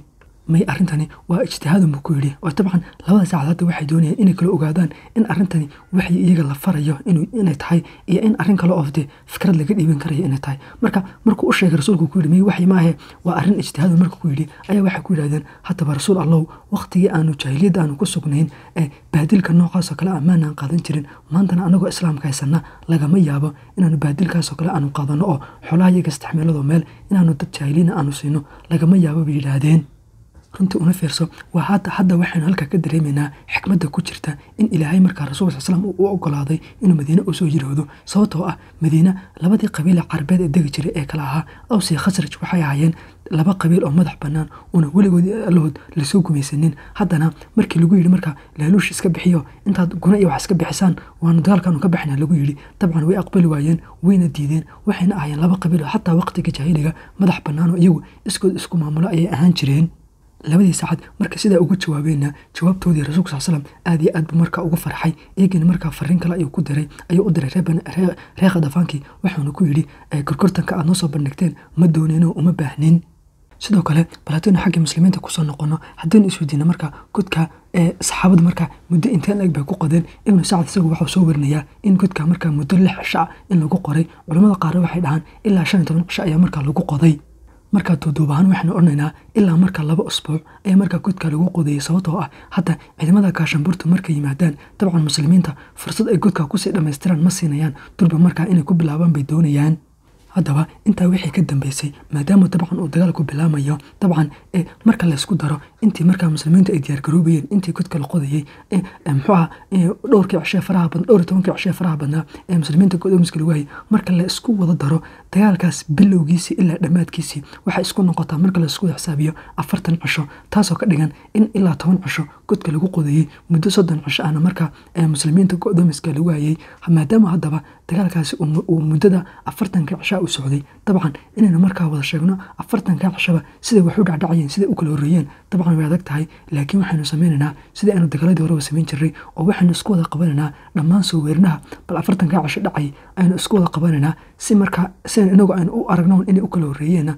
may arrintani waa ijtihaadun buu ku yidhi oo dabcan labada saacad hadda waxay doonayaan inay kala ogaadaan in arrintani waxii iyaga la farayo inay tahay iyo in arrin kale oo dee fikrad laga dhiiban karayo inay tahay marka markuu u sheegay rasuulku ku yidhi may waxyi maahe waa arrin ijtihaadun marka ku yidhi ayaa waxay ku yidhahdeen haddaba rasuul allow waqtigii aanu jaahiliyadda aanu ku sugnayn ee baadilka noocaasoo kale ammaanaan qaadan jirin maantana anagoo islaamka haysanna lagama yaabo inaanu baadilkaasoo kale aanu qaadano oo xolaha iyaga istixmeelado meel inaanu dad jaahiliina aanu siino lagama yaabo bay yidhaahdeen runtii una fiirso waa hadda hadda waxaynu halkaa ka dareemaynaa xikmadda ku jirta in ilaahay markaa rasulka sal slam uu u ogolaaday inuu madiine u soo jiroodo sababtoo ah madiine labadii qabiile carabeed ee degi jiray ee kale ahaa awsiya khasraj waxay ahaayeen laba qabiil oo madax bannaan una weligood allahood lasoo gumaysanin haddana markii lagu yidhi markaa laaluush iska bixiyo intaad guna iyo wax iska bixisaan waanu dagaalkaanu ka baxnaa lagu yidhi dabcan way aqbali waayeen wayna diideen waxayna ahaayeen laba qabiil oo xataa waqtiga jaahiliga madax bannaan oo iyagu iskood isku maamulo ayay ahaan jireen labadii saacad marka sidaa uga jawaabeenna jawaabtoodii rasuulka sal slam aad iyo aad buu markaa uga farxay iyagina markaa fariin kale ayuu ku diray ayuu u diray reer khadafaankii wuxuuna ku yidhi gorgortanka aad noo soo bandhigteen ma dooneenoo uma baahnin sidoo kale bal haddaynu xagga muslimiinta kusoo noqono haddaynu isweydiina markaa godka saxaabada markaa muddo inteen eg bay ku qodeen ibnu sacad isagu waxuu soo warinayaa in godka markaa muddo lix cisho ah in lagu qoray culamada qaarna waxay dhahaan ilaa shan iyo toban cisho ayaa markaa lagu qoday markaa duuduub ahaan waxaanu odhanaynaa ilaa markaa laba usbuuc ayaa markaa godka lagu qodayay sababtoo ah hadda ciidamada gaashanburta markay yimaadaan dabcan muslimiinta fursad ay godka kusii dhammaystiraan ma siinayaan durba markaa inay ku bilaabaan bay doonayaan haddaba intaa wixii ka dambeysay maadaama dabcan uu dagaalku bilaamayo dabcan marka laysku daro intii markaa muslimiintu ay diyaargaroobayeen intii godka la qodayey muxuuaha dhowrkii cishee faraha badan dhowr iyo tobankii cishee faraha badnaa ee muslimiinta godoomiska lagu hayay marka la isku wada daro dagaalkaas bilowgiisii ilaa dhammaadkiisii waxay isku noqotaa marka laisku xisaabiyo afartan cisho taasoo ka dhigan in ilaa toban cisho godka lagu qodayey muddo soddon cisho ahna markaa muslimiinta godoomiska lagu hayay maadaama haddaba dagaalkaasi uu muddada afartanka cishaa u socday dabcan inaynu markaa wada sheegno afartanka cishaba siday wax u dhacdhacayeen siday u kala horreeyeen dabcan way adag tahay laakiin waxaynu sameynaynaa sidai aynu dagaaladii horeba samayn jiray oo waxaynu isku wada qabanaynaa dhammaan soo weerinaha bal afartanka cisho dhacay aynu isku wada qabanaynaa si markaa sidan inagu aynu u aragno inay u kala horreeyeenna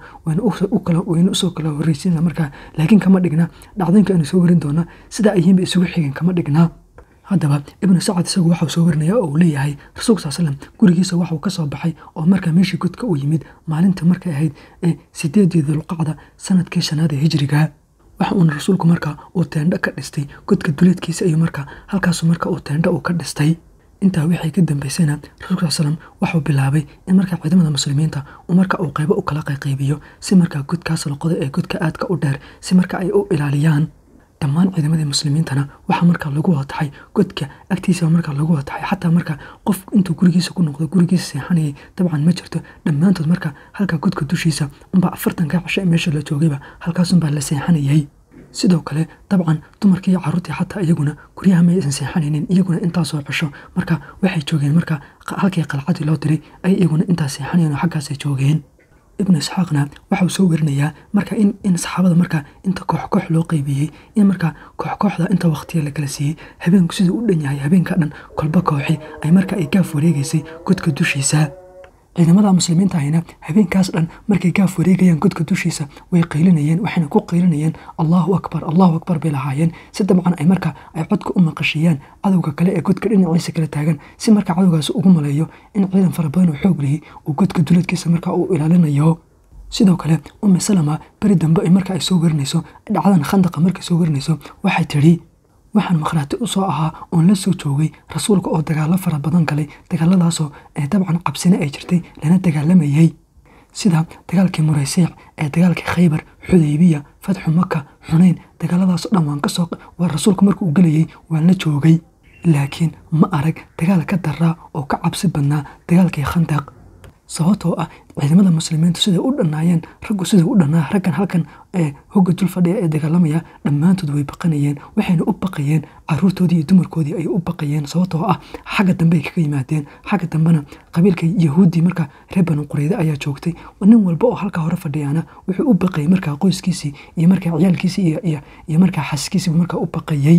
waynu usoo kala horreysiina markaa laakiin kama dhigna dhacdooyinka aynu soo werin doona sidaa ayihiinba isugu xigeen kama dhignaa haddaba ibnu sacad isagu waxau soo warinaya oo uu leeyahay rasuulka sal slam gurigiisa waxuu ka soo baxay oo markaa meeshii godka uu yimid maalinta markay ahayd ee sideedii dulqacda sanadkii shanaad ee hijriga waxa uuna rasuulku markaa uu teendho ka dhistay godka duleedkiisa iyo markaa halkaasu marka uu teendho uu ka dhistay intaa wixii ka dambeysayna rasuulka sal slam waxuu bilaabay in markaa ciidamada muslimiinta uu marka uu qaybo u kala qayqaybiyo si markaa godkaas la qoday ee godka aadka u dheer si marka ay u ilaaliyaan dhammaan ciidamadii muslimiintana waxaa markaa lagu wada taxay godka agtiisa markaa lagu wada taxay xataa markaa qof intuu gurigiisa ku noqdo gurigiisa seexanayay dabcan ma jirto dhammaantood markaa halkaa godka dushiisa unbaa afartanka cisho ee meesha la joogayba halkaasunbaa la seexanayay sidoo kale dabcan dumarkii iyo caruurtii xataa iyaguna guryaha ma aysan seexanaynin iyaguna intaasoo cisho marka waxay joogeen markaa halkii qalcadii loo diray ay iyaguna intaas seexanayeen oo xaggaasay joogeen ibnu isxaaqna waxauu soo werinayaa marka in saxaabada markaa inta koox koox loo qeybiyey in markaa koox kooxda inta waqtiya la kala siiyey habeenku siduu u dhan yahay habeenka dhan kolba kooxi ay markaa ay gaaf wareegaysay godka dushiisa ciidamada muslimiinta ahina habeenkaas dhan markay gaaf wareegayaan godka dushiisa way qaylinayeen waxayna ku qaylinayeen allahu akbar allahu akbar bay lahaayeen si dabcan ay markaa ay codka u maqashiyaan cadowga kale ee godka dhinaciisa kala taagan si markaa cadowgaas ugu maleeyo in ciidan fara badan oo xoog lihii uu godka duleedkiisa markaa uu ilaalinayo sidoo kale ummi salama beri dambe ay marka ay soo warinayso dhacdan khandaqa markay soo warinayso waxay tidhi waxaan makhraati u soo ahaa oon la soo joogay rasuulka oo dagaallo fara badan galay dagaaladaasoo ee dabcan cabsina ay jirtay lana dagaalamayey sida dagaalkii muraysiic ee dagaalkii khaybar xudaybiya fatxu maka xunayn dagaaladaasoo dhan waan kasoo waa rasuulku marka uu gelayey waan la joogay laakiin ma arag dagaal ka daraa oo ka cabsi badnaa dagaalkii khandaq sababtoo ah ciidamada muslimiintu siday u dhannaayeen raggu siday u dhannaa raggan halkan ee hogga dul fadhiya ee dagaalamaya dhammaantood way baqanayeen waxayna u baqayeen caruurtoodii iyo dumarkoodii ayay u baqayeen sababtoo ah xagga dambe ay kaga yimaadeen xagga dambena qabiilka yahuuddii markaa reer banu qureyde ayaa joogtay nin walba oo halkaa hore fadhiyaana wuxuu u baqayay markaa qoyskiisii iyo markaa ciyaalkiisii iyo markaa xaskiisiibu markaa u baqayey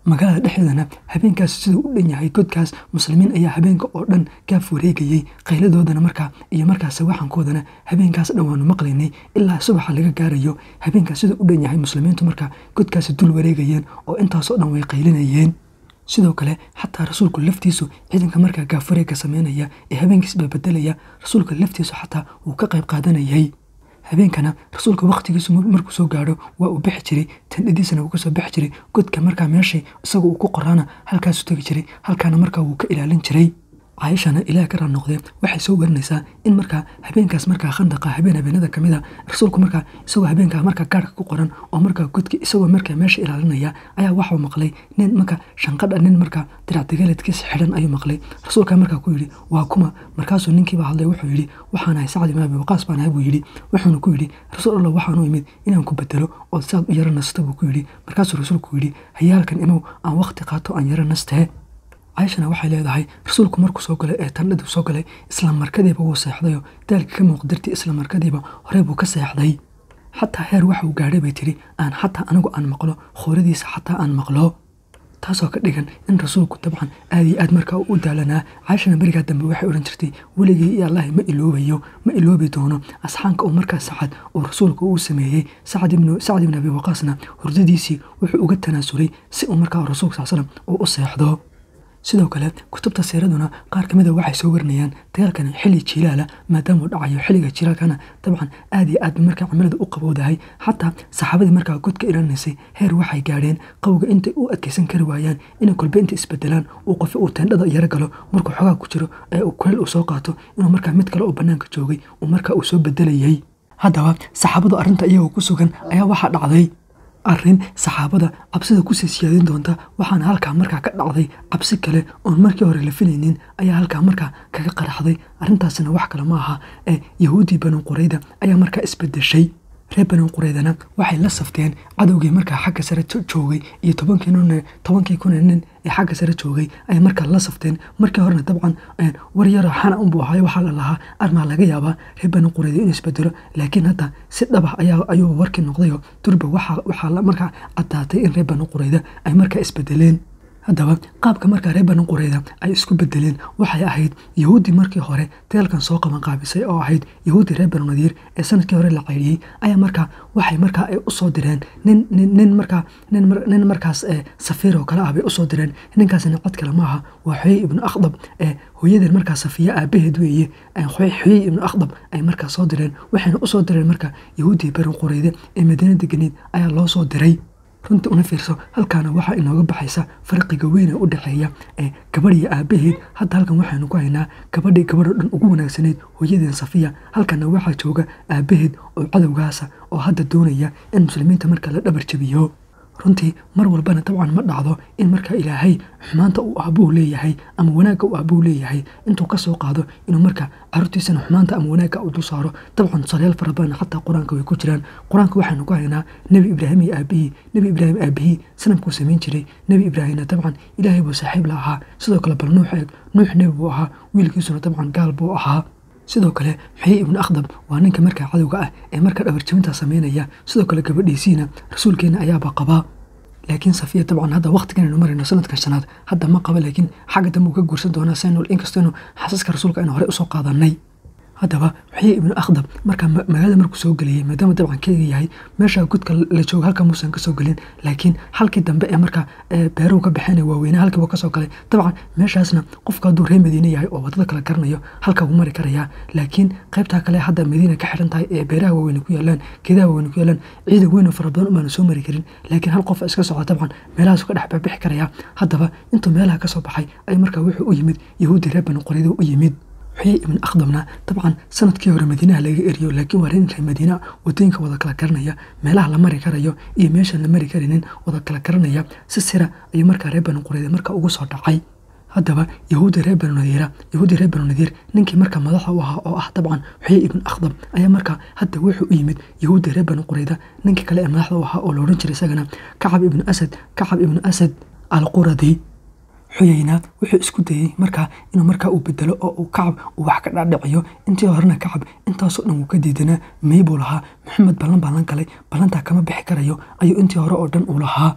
magaalada dhexdeedana habeenkaas siduu u dhan yahay godkaas muslimiin ayaa habeenka oo dhan gaaf wareegayey qayladoodana markaa iyo markaas sawaxankoodana habeenkaas dhan waanu maqlaynay ilaa subaxa laga gaarayo habeenkaas siduu u dhan yahay muslimiintu markaa godkaasi dul wareegayeen oo intaasoo dhan way qaylinayeen sidoo kale xataa rasuulku laftiisu ciidanka markaa gaafwareegga sameynaya ee habeenkiis babedelaya rasuulka laftiisu xataa wuu ka qayb qaadanayay habeenkana rasuulka wakhtigiisu markuu soo gaadho waa uu bixi jiray tandhadiisana wuu kasoo bixi jiray godka markaa meeshay isaga uu ku qoraana halkaasuu tegi jiray halkaana markaa wuu ka ilaalin jiray caaishana ilaah ka raal noqdee waxay soo warinaysaa in markaa habeenkaas markaa khandaqa habeen habeenada ka mid a rasuulku markaa isagoo habeenkaa markaa gaarhka ku qoran oo markaa godki isagoo markaa meesha ilaalinaya ayaa waxuu maqlay nin markaa shanqadha nin markaa diracdagaaladkiisa xidhan ayuu maqlay rasuulkaa markaa ku yidhi waa kuma markaasuu ninkiiba hadlay wuxuu yidhi waxaan ahay sacdi maabi waqaas baan ahay buu yidhi wuxuuna ku yidhi rasuul allah waxaanu imid inaan ku bedelo ood saad u yaro nasto buu ku yidhi markaasuu rasuulku yidhi hayaalkan imow aan wakhti qaato aan yaro nastee caaishana waxay leedahay rasuulku markuu soo galay ee tandhaduu soo galay isla markadiiba wuu seexdayoo daalka ka muuqdirtay isla markadiiba horey buu ka seexday xataa heer waxa uu gaadhay bay tidhi aan xataa anigu aan maqlo khooradiisa xataa aan maqlo taasoo ka dhigan in rasuulku dabcan aad iyo aad markaa u daalanaa caaishana berigaa dambe waxay odhan jirtay weligii iyo allahi ma iloobayo ma iloobi doono asxaanka uu markaa sacad oo rasuulku uu sameeyey sacd ibn abi waqaasna hurdadiisii wuxuu uga tanaasulay si uu markaa rasuulka sal slam uu u seexdo sidoo kale kutubta siiraduna qaar ka mida waxay soo warinayaan dagaalkani xilli jiilaala maadaamuu dhacayo xilliga jiilaalkana dabcan aad iyo aad markaa cimilada u qabowdahay xataa saxaabadii markaa godka ilaalinaysay heer waxay gaadheen qawga intay u adkeysan kari waayaan inay kolbe inta isbedelaan uu qofe uu teendhada yaro galo markuu xogaa ku jiro ee uu kuleel uu soo qaato inuu markaa mid kale oo bannaanka joogay uu markaa uu soo bedelayay haddaba saxaabadu arrinta iyagoo ku sugan ayaa waxaa dhacday arrin saxaabada cabsida kusii siyaadin doonta waxaana halkaa markaa ka dhacday cabsi kale oon markii hore la filaynin ayaa halkaa markaa kaga qaraxday arrintaasina wax kale ma aha ee yahuuddii banu qurayda ayaa markaa isbedeshay reer banu qureydana waxay la safteen cadowgii markaa xagga sare joogay iyo tobankii kun nin ee xagga sare joogay ayay markaa la safteen markii horena dabcan war yaro xana unbuu ahaay waxaa la lahaa armaa laga yaabaa reer banu qureyda inuu isbedelo laakiin hadda si dhaba ayuu warkii noqdayo durba waxaa markaa caddaatay in reer banu qureyda ay markaa isbedeleen haddaba qaabka markaa reer banu qureyda ay isku bedeleen waxay ahayd yahuuddii markii hore dagaalkan soo qaban qaabisay oo ahayd yahuuddii reer banu nadiir ee sanadkii hore la ceyriyey ayaa markaa waxay markaa ay usoo direen nin nin markaa nin markaas safiir oo kale ah bay usoo direen ninkaasina cod kale maaha waa xoyey ibnu akhdab ee hooyadeen markaa safiya aabaheed weeye xoyey ibnu akhdab ay markaa soo direen waxayna usoo direen markaa yahuuddii banu qureyde ee madiina deganeed ayaa loo soo diray runtii una fiirso halkaana waxaa inooga baxaysa farqiga weyn ee u dhexeeya ee gabadh iyo aabaheed hadda halkan waxaynu ku haynaa gabadhii gabadho dhan ugu wanaagsaneyd hooyadeen safiya halkana waxaa jooga aabaheed oo cadowgaasa oo hadda doonaya in muslimiinta marka la dhabar jabiyo runtii mar walbana dabcan ma dhacdo in markaa ilaahay xumaanta uu aabuu leeyahay ama wanaagga uu aabuu leeyahay intuu ka soo qaado inuu marka caruurtiisana xumaanta ama wanaagga u dul saaro dabcan tusaalayaal fara badan xataa qur-aanka way ku jiraan qur-aanka waxaynu ku haynaa nebi ibraahim iyo aabihii nebi ibraahim aabihii sanamkuu samayn jiray nebi ibraahimna dabcan ilaahay buu saaxiib la ahaa sidoo kale bal nuux eeg nuux nebi buu ahaa wiilkiisuna dabcan gaal buu ahaa sidoo kale xoyey ibnu akhdab waa ninka markaa cadowga ah ee markaa dhabarjabintaa sameynaya sidoo kale gabadhiisiina rasuulkeena ayaaba qabaa laakiin safiya dabcan hadda waqtiganaynu marayno sanadka shanaad hadda ma qaba laakiin xagga dambe uu ka guursan doonaa saynul inkastaynu xasaska rasuulka aynu horey usoo qaadanay haddaba xoyey ibnu akhdab markaa magaalada markuu soo geliyey maadaama dabcan keega yahay meesha godka la jooga halka muusan kasoo gelin laakiin halkii dambe ee markaa beeruhu ka baxeen waaweyne halkiiba kasoo galay dabcan meeshaasna qofka hadduu reer madiine yahay oo wadada kala garanayo halka wuu mari karayaa laakiin qaybtaa kale hadda madiina ka xidhan tahay ee beeraha waaweyne ku yaalaan geedaha waaweyne ku yaalaan ciidan weyn oo fara badan umaanu soo mari karin laakiin hal qof iska socda dabcan meelahaasu ka dhex bixi karayaa haddaba intuu meelaha kasoo baxay ay markaa wuxuu u yimid yahuudi reer banu qorido u yimid xoyey ibn akhdabna dabcan sanadkii hore madiinaha laga eriyo laakiin waa reer madiina wadooyinka wada kala garanaya meelaha la mari karayo iyo meeshaan la mari karinin wada kala garanaya si sira ayuu markaa reer banu qureyda markaa ugu soo dhacay haddaba yahuudi reer banu nadiira yahuudi reer banu nadiir ninkii markaa madaxa u ahaa oo ah dabcan xoyey ibn akhdab ayaa markaa hadda wuxuu u yimid yahuudi reer banu qureyda ninkii kale ee madaxda u ahaa oo la odhan jiray isagana kacab ibnu asad kacab ibnu asad alquradi xuyeyna wuxuu isku dayey markaa inuu markaa uu bedelo oo uu kacab uu wax ka dhaadhiciyo intii horena kacab intaasoo dhan wuu ka diidanaa may buu lahaa maxamed ballan baan la galay ballantaa kama bixi karayo ayuu intii hore oo dhan uu lahaa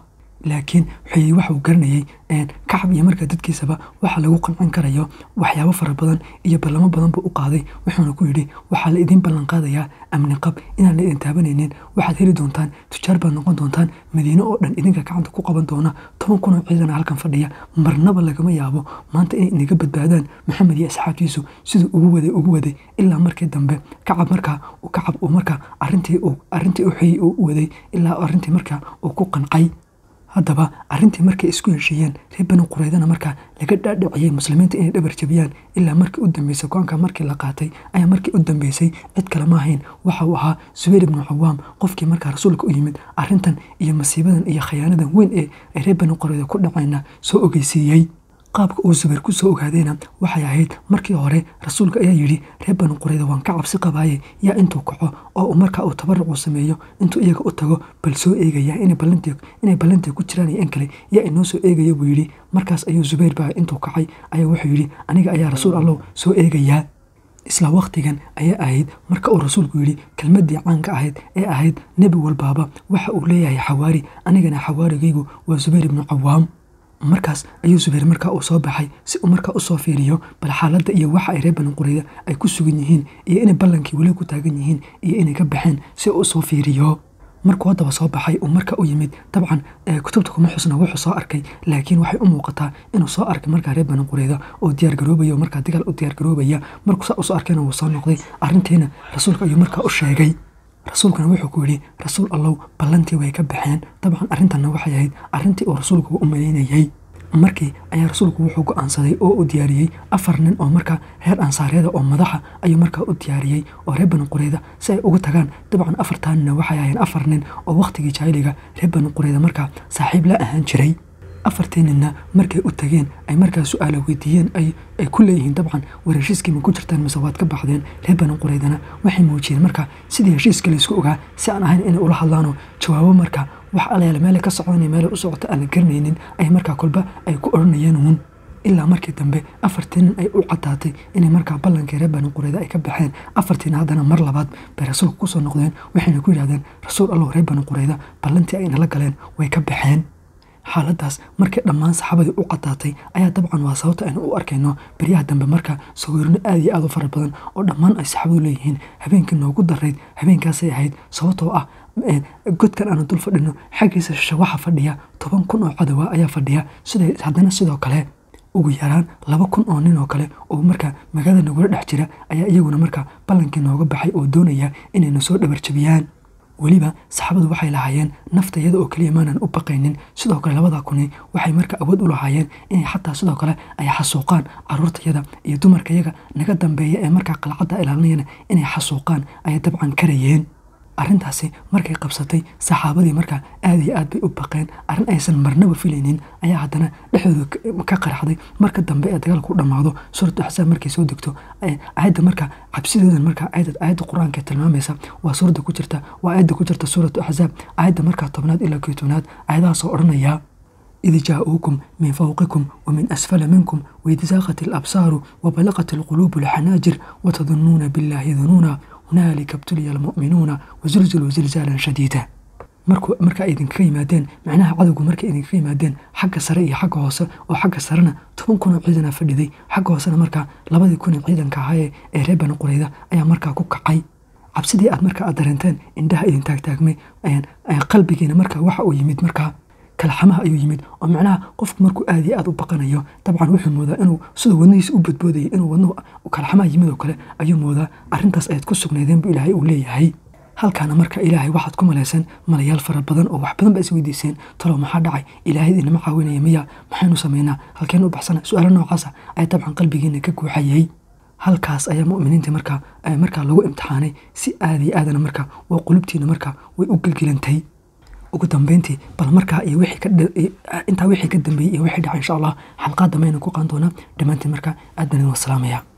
laakiin waxay waxuu garanayay kacab iyo markaa dadkiisaba waxa lagu qancin karayo waxyaabo fara badan iyo ballamo badan buu u qaaday wuxuuna ku yidhi waxaa la idiin ballan qaadayaa amni qab inaan la idin taabanaynin waxaad heli doontaan tujaar baad noqon doontaan madiine oo dhan idinka gacanta ku qaban doona toban kun oo ciidana halkan fadhiya marnaba lagama yaabo maanta inay inaga badbaadaan maxamed iyo asxaabtiisu siduu ugu waday ugu waday ilaa markii dambe kacab markaa kacab uu markaa arintii arrintii u xiyey uu u waday ilaa arrintii markaa uu ku qancay haddaba arrintii markay isku heshiiyeen reer bani qureydana markaa laga dhaadhiciyey muslimiinta inay dhabar jabiyaan ilaa markii u dambeysay go-aanka markii la qaatay ayaa markii u dambeysay cid kale ma ahayn waxa uu ahaa subayr ibnu cawaam qofkii markaa rasuulka u yimid arrintan iyo masiibadan iyo khayaanadan weyn ee ay reer bani qureyda ku dhacayna soo ogeysiiyey qaabka uu subayr ku soo ogaadayna waxay ahayd markii hore rasuulka ayaa yidhi reer bani qureyda waan ka cabsi qabaaye yaa intuu kaco oo uu markaa uu tabaruc uu sameeyo intuu iyaga u tago bal soo eegaya inay ballantii ku jiraan iyo in kale yaa inoo soo eegaya buu yidhi markaas ayuu subayr baa intuu kacay ayaa wuxuu yidhi aniga ayaa rasuul allow soo eegayaa isla wakhtigan ayaa ahayd marka uu rasuulku yidhi kelmaddii caanka ahayd ee ahayd nebi walbaaba waxa uu leeyahay xawaari anigana xawaarigaygu waa subayr ibnu cawaam markaas ayuu subayr markaa uu soo baxay si uu markaa usoo fiiriyo bal xaaladda iyo waxa ay reer bani qureyda ay ku sugan yihiin iyo inay ballankii weli ku taagan yihiin iyo inay ka baxeen si uu usoo fiiriyo markuu haddaba soo baxay uu marka u yimid dabcan kutubta kuma xusna wuxuu soo arkay laakiin waxay u muuqataa inuu soo arkay markaa reer bani qureyda oo diyaargaroobaya oo markaa dagaal u diyaargaroobaya markuu saa usoo arkayna wuu soo noqday arrintiina rasuulka ayuu markaa u sheegay rasuulkuna wuxuu ku yidhi rasuul allow ballantii way ka baxeen dabcan arrintanna waxay ahayd arrintii uu rasuulku u malaynayey markii ayaa rasuulku wuxuu go-aansaday oo u diyaariyey afar nin oo markaa reer ansaaryada oo madaxa ayuu markaa u diyaariyey oo reer bani qureyda si ay uga tagaan dabcan afartaanina waxay ahayn afar nin oo wakhtigii jaahiliga reer bani qureyda markaa saaxiib la ahaan jiray afartii ninna markay u tageen ay markaa su-aala weydiiyeen ay ku leeyihiin dabcan war heshiiskii ma ku jirtaan mise waad ka baxdeen reer bani qureydana waxay muujiyeen markaa sidii heshiiska laysku ogaa si aan ahayn inay ula hadlaanoo jawaabo markaa wax alayaala meelay ka socdan meelay u socota aan la garanaynin ay markaa kolba ay ku odhanayeen uun ilaa markii dambe afartii nin ay u cadaatay inay markaa ballankii reer bani qureyda ay ka baxeen afartiina haddana mar labaad bay rasuulka kusoo noqdeen waxayna ku yidhahdeen rasuul allow reer bani qureyda ballantii ay nala galeen way ka baxeen xaaladaas markii dhammaan saxaabadii u cadaatay ayaa dabcan waa sababta aynu u arkayno beryaha dambe marka sawirno aad iyo aad u fara badan oo dhammaan ay saxaabadu leeyihiin habeenkii noogu darayd habeenkaasay ahayd sababtoo ah godkan aanu dul fadhino xaggiisa shishe waxa fadhiya toban kun oo cadowa ayaa fadhiya sida haddana sidoo kale ugu yaraan laba kun oo nin oo kale oo markaa magaalada nagula dhex jira ayaa iyaguna markaa ballankii nooga baxay oo doonaya inayna soo dhabarjabiyaan weliba saxaabadu waxay lahaayeen nafta iyada oo keliya maanan u baqaynin sidoo kale labada kuni waxay marka awood u lahaayeen inay xataa sidoo kale ay xasuuqaan caruurtayada iyo dumarkayaga naga dambeeya ee markaa qalcadda ilaalinayana inay xasuuqaan ayay dabcan karayeen arrintaasi markay qabsatay saxaabadii markaa aad iyo aad bay u baqeen arrin aysan marnaba filaynin ayaa haddana dhexdooda ka qarxday marka dambe ee dagaalku dhammaado suuratu axsaab markay soo degto aayadda markaa cabsidoodan markaa aayadda qur-aanka tilmaamaysa waa suuradda ku jirta waa aayadda ku jirta suuratu axsaab aayadda markaa tobnaad ilaa kii tobnaad aayadahaasoo odhanaya إذ جاءوكم من فوقكم ومن أسفل منكم وإذ زاغت الأبصار وبلغت القلوب الحناجر وتظنون بالله ظنونا hunaalika btuliya almu'minuuna wasulzuluu zilzaalan shadiida markaa idinkaga yimaadeen macnaha cadowgu markay idinkaga yimaadeen xagga sare iyo xagga hoose oo xagga sarena toban kun oo ciidana fadhiday xagga hoosena markaa labadii kun ee ciidanka ahaa ee reer bani qureyda ayaa markaa ku kacay cabsidii aad markaa aad dareenteen indhaha idin taagtaagmay qalbigiina markaa waxa uu yimid markaa kalxamaha ayuu yimid oo macnaha qofku markuu aad iyo aad u baqanayo dabcan wuxuu moodaa inuu siduu wadnihiisa u badboodayay inuu wadnuhu kalxamaha yimid oo kale ayuu moodaa arrintaas ayaad ku sugnaydeen buu ilaahay uu leeyahay halkaana marka ilaahay waxaad ku malaysan malayaal fara badan oo wax badan baa is weydiiseen talow maxaa dhacay ilaahay inama caawinaya miya maxaynu samaynaa halkeenu u baxsana su-aalo noocaasa ayaa dabcan qalbigiina ka guuxayay halkaas ayaa mu'miniinta markaa markaa lagu imtixaanay si aad iyo aadana markaa waa qulubtiina markaa way u gelgelantay ugu dambeyntii bal markaa iyo intaa wixii ka dambeeyey iyo wixii dhacay insha allah xalqaad dambe aynu ku qaan doonaa dhammaantiin markaa aad baan idin wasalaamaya